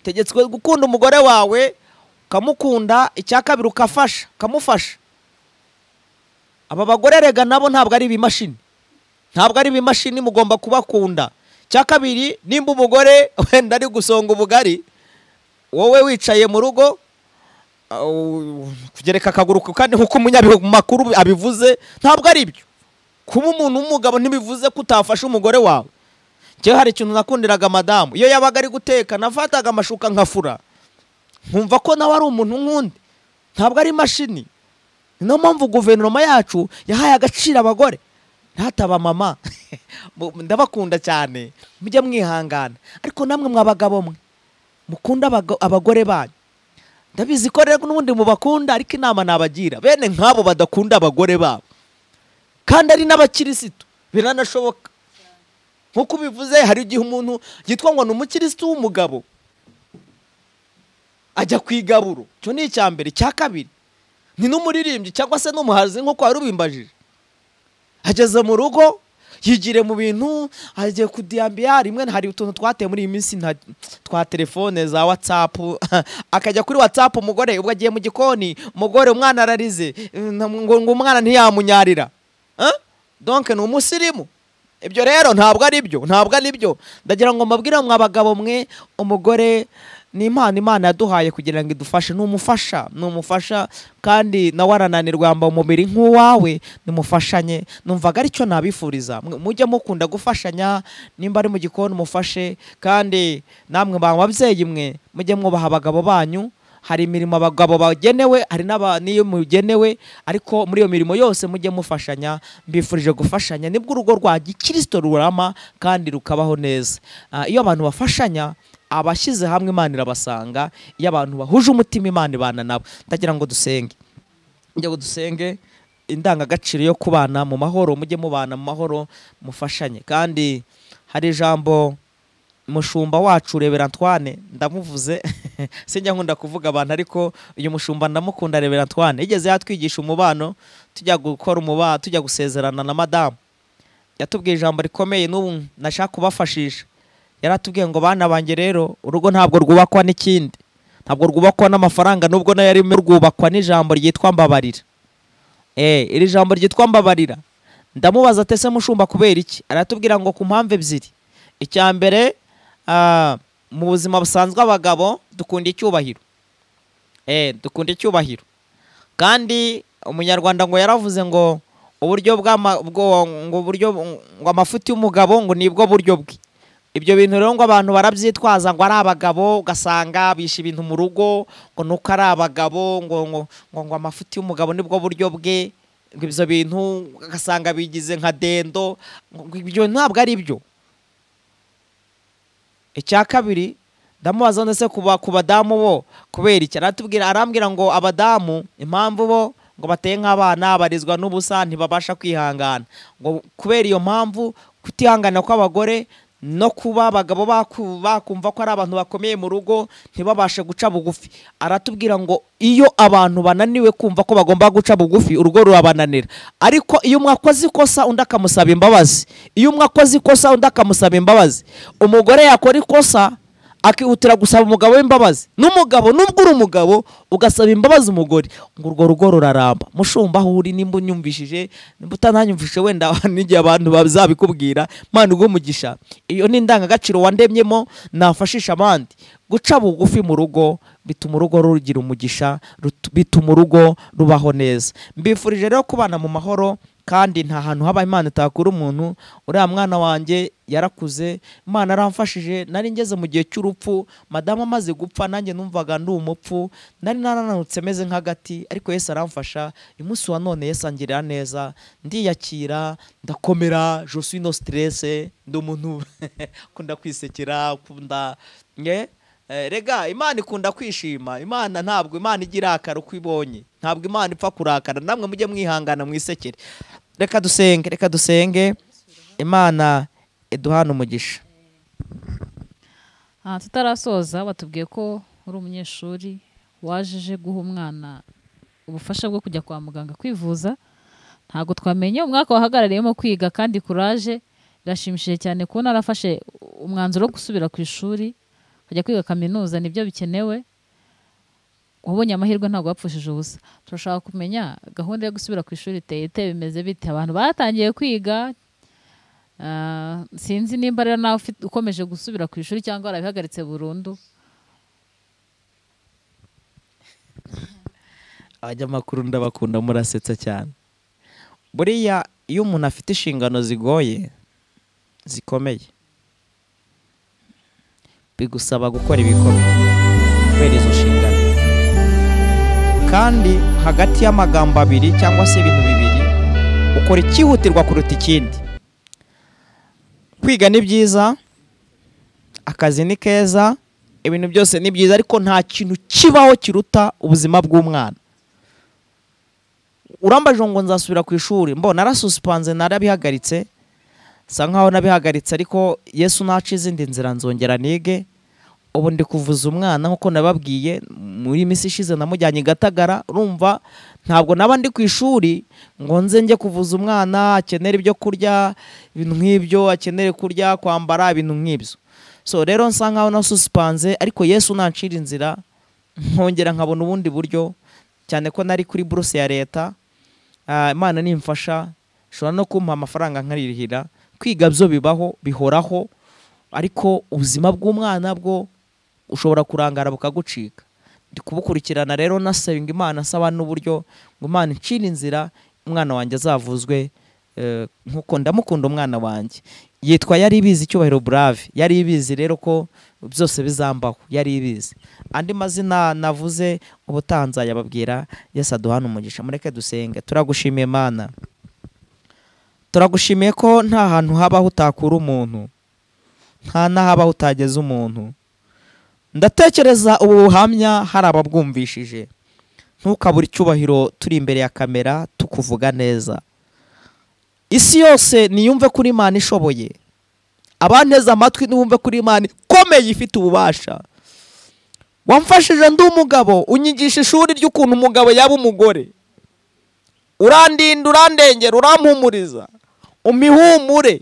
utegetswe gukunda umugore wawe ukamukunda icya kabiri ukafasha ukamufasha aba bagore rega nabo ntabwo ari ibimashini ntabwo ari ibimashini mugomba kubakunda cya kabiri nimba umugore wenda ari gusonga ubugari wowe wicaye mu rugo awu- kugereka akaguru ku kandi nk'uko umunyamakuru abivuze ntabwo ari byo kuba umuntu w'umugabo ntibivuze ko utafashe umugore wawe njyewe hari ikintu nakundiraga madamu iyo yabaga ari guteka nafataga amashuka nkafura nkumva ko nawe ari umuntu nk'undi ntabwo ari imashini niyo mpamvu guverinoma yacu yahaye agaciro abagore ntataba mama Mu- ndabakunda cyane mujye mwihangana ariko namwe mw'abagabo mwe mukunda abago- abagore banyu ndabizi ko rero n'ubundi mubakunda ariko inama nabagira bene nk'abo badakunda abagore babo kandi ari n'abakirisitu biranashoboka nk'uko ubivuze hari igihe umuntu yitwa ngo ni umukirisitu w'umugabo ajya ku igaburo icyo ni icya mbere icya kabiri ni n'umuririmbyi cyangwa se n'umuhanzi nk'uko warubimbajije ageze mu rugo yigire mu bintu agiye kudiyambiya rimwe hari utuntu twateye muri iyi minsi nta- twa telefone za watsapu akajya kuri watsapu umugore ubwo agiye mu gikoni umugore umwana ararize na- ngo ngo umwana ntiyamunyarira Eh? donke ni umusirimu ibyo rero ntabwo ari byo ntabwo ari byo ndagira ngo mbabwire mwa bagabo mwe umugore ni impano imana yaduhaye kugira ngo idufashe ni umufasha ni umufasha kandi nawe arananirwa yambaye umubiri nk'uwawe nimufashanye numvaga aricyo nabifuriza Mwe- mujye mukunda gufashanya nimba ari mu gikoni mufashe kandi namwe ba babyeyi mwe mujye mwubaha abagabo banyu hari imirimo abagabo bagenewe hari n'aba- n'iyo mugenewe ariko muri iyo mirimo yose mujye mufashanya mbifurije gufashanya nibwo urugo rwa gikirisito rurama kandi rukabaho neza Ah, iyo abantu bafashanya abashyize hamwe imana irabasanga iyo abantu bahuje umutima imana ibana nabo ndagira ngo dusenge njya ngo dusenge indangagaciro yo kubana mu mahoro mujye mubana mu mahoro mufashanye kandi hari ijambo umushumba wacu rebera Antoine ndamuvuze sinjya nkunda kuvuga abantu ariko uyu mushumba ndamukunda rebera Antoine yigeze yatwigisha umubano tujya gukora umubano tujya gusezerana na madamu yatubwiye ijambo rikomeye n'ubu nashaka kubafashisha yaratubwiye ngo bana banjye rero urugo ntabwo rwubakwa n'ikindi ntabwo rwubakwa n'amafaranga nubwo nayo arimo rwubakwa n'ijambo ryitwa mbabarira eh iri jambo ryitwa mbabarira ndamubaza ati ese mushumba kubera iki aratubwira ngo ku mpamvu ebyiri icya mbere ah, mu buzima busanzwe abagabo dukunda icyubahiro eh dukunda icyubahiro kandi umunyarwanda ngo yaravuze ngo uburyo bw'ama- bwo- ngo uburyo ngo amafuti y'umugabo ngo nibwo buryo bwe ibyo bintu rero ngo abantu barabyitwaza ngo ari abagabo ugasanga bishe ibintu mu rugo ngo nuko ari abagabo ngo ngo ngo, ngo amafuti y'umugabo nibwo buryo bwe ngo ibyo bintu ugasanga bigize nka dendo ngo ibyo ntabwo ari byo icya kabiri ndamubaza ndetse ku ba- ku badamu bo kubera iki aratubwira arambwira ngo abadamu impamvu bo ngo bateye nk'abana barizwa n'ubusa ntibabasha kwihangana ngo kubera iyo mpamvu kutihangana kw'abagore no kuba abagabo baku- bakumva ko ari abantu bakomeye mu rugo ntibabashe guca bugufi aratubwira ngo iyo abantu bananiwe kumva ko bagomba guca bugufi urugo rurabananira ariko iyo umwe akoze ikosa undi akamusaba imbabazi iyo umwe akoze ikosa undi akamusaba imbabazi umugore yakora ikosa akihutira gusaba umugabo w'imbabazi n'umugabo nubwo uri umugabo ugasaba imbabazi umugore ngo urwo rugo ruraramba mushumba aho uri nimba unyumvishije nimba utananyumvishije wenda n'igihe abantu bazabikubwira mpano umugisha iyo ni indangagaciro wandemyemo nafashisha abandi guca bugufi mu rugo bituma urugo rugira umugisha rutu- bituma urugo rubaho neza mbifurije rero kubana mu mahoro kandi nta hantu haba imana itakura umuntu uriya mwana wanjye yarakuze imana aramfashije nari ngeze mu gihe cy'urupfu madamu amaze gupfa nanjye numvaga ndi umupfu nari narananutse meze nk'agati ariko yesu aramfasha uyu munsi wa none yesu angirira neza ndiyakira ndakomera je suis no stresse ndi umuntu ukunda kwisekera ukunda nge Eh, rega imana ikunda kwishima imana ntabwo imana igira irakara uko ibonye ntabwo imana ipfa kurakara namwe mujye mwihangana mwisekere reka dusenge reka dusenge imana iduhana umugisha aha tutarasoza batubwiye ko uri umunyeshuri wajeje guha umwana ubufasha bwo kujya kwa muganga kwivuza ntabwo twamenye umwaka wahagarariyemo kwiga kandi kuraje birashimishije cyane kubona arafashe umwanzuro wo gusubira ku ishuri akajya kwiga kaminuza nibyo bikenewe wabonye amahirwe ntabwo wapfushije ubusa turashaka kumenya gahunda yo gusubira ku ishuri iteye ite bimeze bite abantu batangiye kwiga Ah, sinzi nimba rero nawe ufite- ukomeje gusubira ku ishuri cyangwa warabihagaritse burundu abanyamakuru ndabakunda murasetsa cyane buriya iyo umuntu afite inshingano zigoye zikomeye bigusaba gukora ibikomeye kubera izo nshingano kandi hagati y'amagambo abiri cyangwa se ibintu bibiri ukora ikihutirwa kuruta ikindi kwiga ni byiza akazi ni keza ibintu byose ni byiza ariko nta kintu kibaho kiruta ubuzima bw'umwana urambajije ngo nzasubira ku ishuri mbona narasusipanze narabihagaritse sa nkaho nabihagaritse ariko yesu naca izindi nzira nzongera nige ubu ndi kuvuza umwana nk'uko nababwiye muri minsi ishize namujyanye i gatagara urumva ntabwo naba ndi ku ishuri ngo nze njye kuvuza umwana akenera ibyo kurya ibintu nk'ibyo akenere kurya kwambara ibintu nk'ibyo so rero nsa nkaho nasusipanze ariko yesu nancira inzira nkongera nkabona ubundi buryo cyane ko nari kuri buruse ya leta Ah, imana nimfasha ishobora no kumpa amafaranga nkaririhira kwiga byo bibaho bihoraho ariko ubuzima bw'umwana bwo ushobora kurangara bukagucika ndi kubukurikirana rero nasabinga imana nsaba n'uburyo ngo imana incire inzira umwana wanjye azavuzwe eh, nk'uko ndamukunda umwana wanjye yitwa yari ibizi icyubahiro burave yari ibizi rero ko byose bizambaho yari ibizi andi mazina navuze ubutanza yababwira yesu aduhana umugisha mureke dusenge turagushimiye mana turagushimiye ko nta hantu habaho utakura umuntu nta n'ahabaho utageza umuntu ndatekereza ubu buhamya hari ababwumvishije ntukabure icyubahiro turi imbere ya kamera tukuvuga neza isi yose niyumve kuri imana ishoboye abanteze amatwi nibumve kuri imana ikomeye ifite ububasha wamfashije ndi umugabo unyigisha ishuri ry'ukuntu umugabo yaba umugore urandinda urandengera urampumuriza umihumure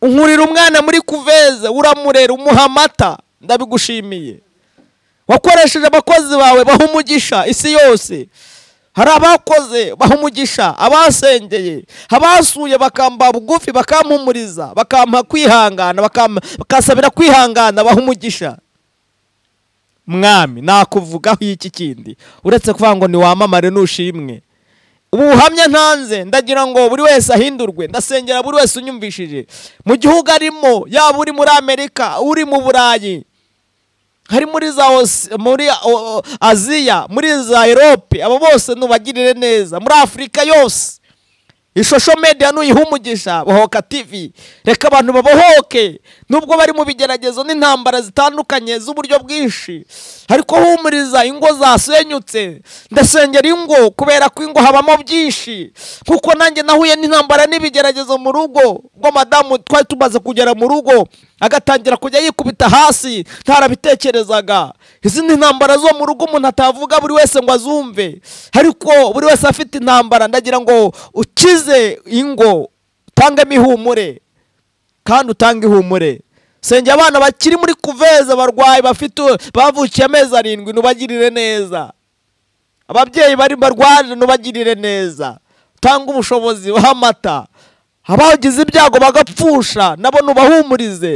unkurira umwana muri kuveze uramurera umuha amata ndabigushimiye wakoresheje abakozi bawe baha umugisha isi yose hari abakoze baha umugisha abasengeye abasuye bakamba bugufi bakampumuriza bakampa kwihangana bakampa- bakasabira kwihangana baha umugisha mwami nakuvugaho iki kindi uretse kuvuga ngo niwamamare nushimwe ubu buhamya ntanze ndagira ngo buri wese ahindurwe ndasengera buri wese unyumvishije mu gihugu arimo yaba uri muri amerika uri mu burayi hari muri za Os- muri o- o- aziya muri za erope abo bose nubagirire neza muri afurika yose ishusho media nuyiha umugisha bohoka tv reka abantu babohoke nubwo bari mu bigeragezo n'intambara zitandukanye z'uburyo bwinshi ariko humuriza ingo zasenyutse ndasengera ingo kubera ko ingo habamo byinshi kuko nanjye nahuye n'intambara n'ibigeragezo mu rugo ubwo madamu twari tumaze kugera mu rugo agatangira kujya yikubita hasi ntarabitekerezaga izi ni intambara zo mu rugo umuntu atavuga buri wese ngo azumve ariko buri wese afite intambara ndagira ngo ukize ingo utangemo ihumure kandi utange ihumure sengera abana bakiri muri kuveza barwaye bafite bavukiye amezi arindwi nubagirire neza ababyeyi bari barwaje nubagirire neza utanga ubushobozi uha amata abagize ibyago bagapfusha nabo nubahumurize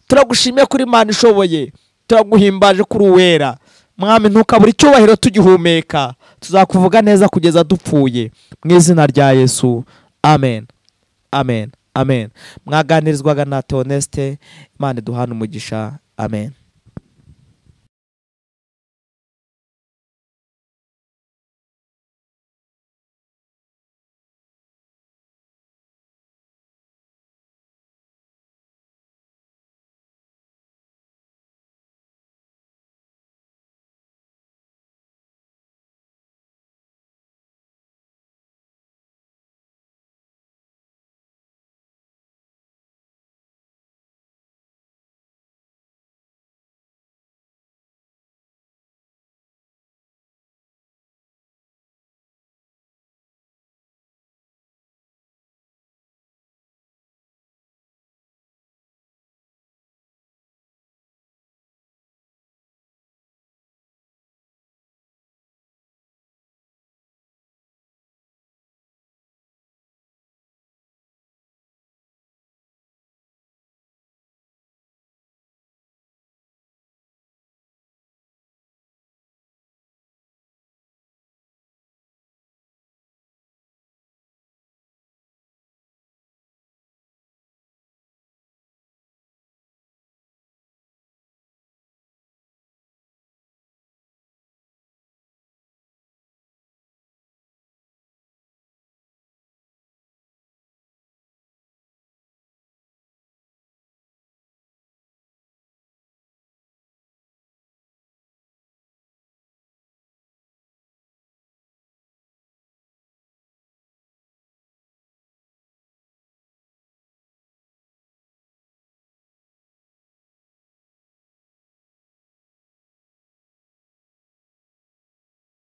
turagushimiye kuri imana ishoboye turaguhimbaje kuri uwera mwami ntukabure icyubahiro tugihumeka tuzakuvuga neza kugeza dupfuye mu izina rya yesu amen amen amen mwaganirizwaga na teonesite imana iduhana umugisha amen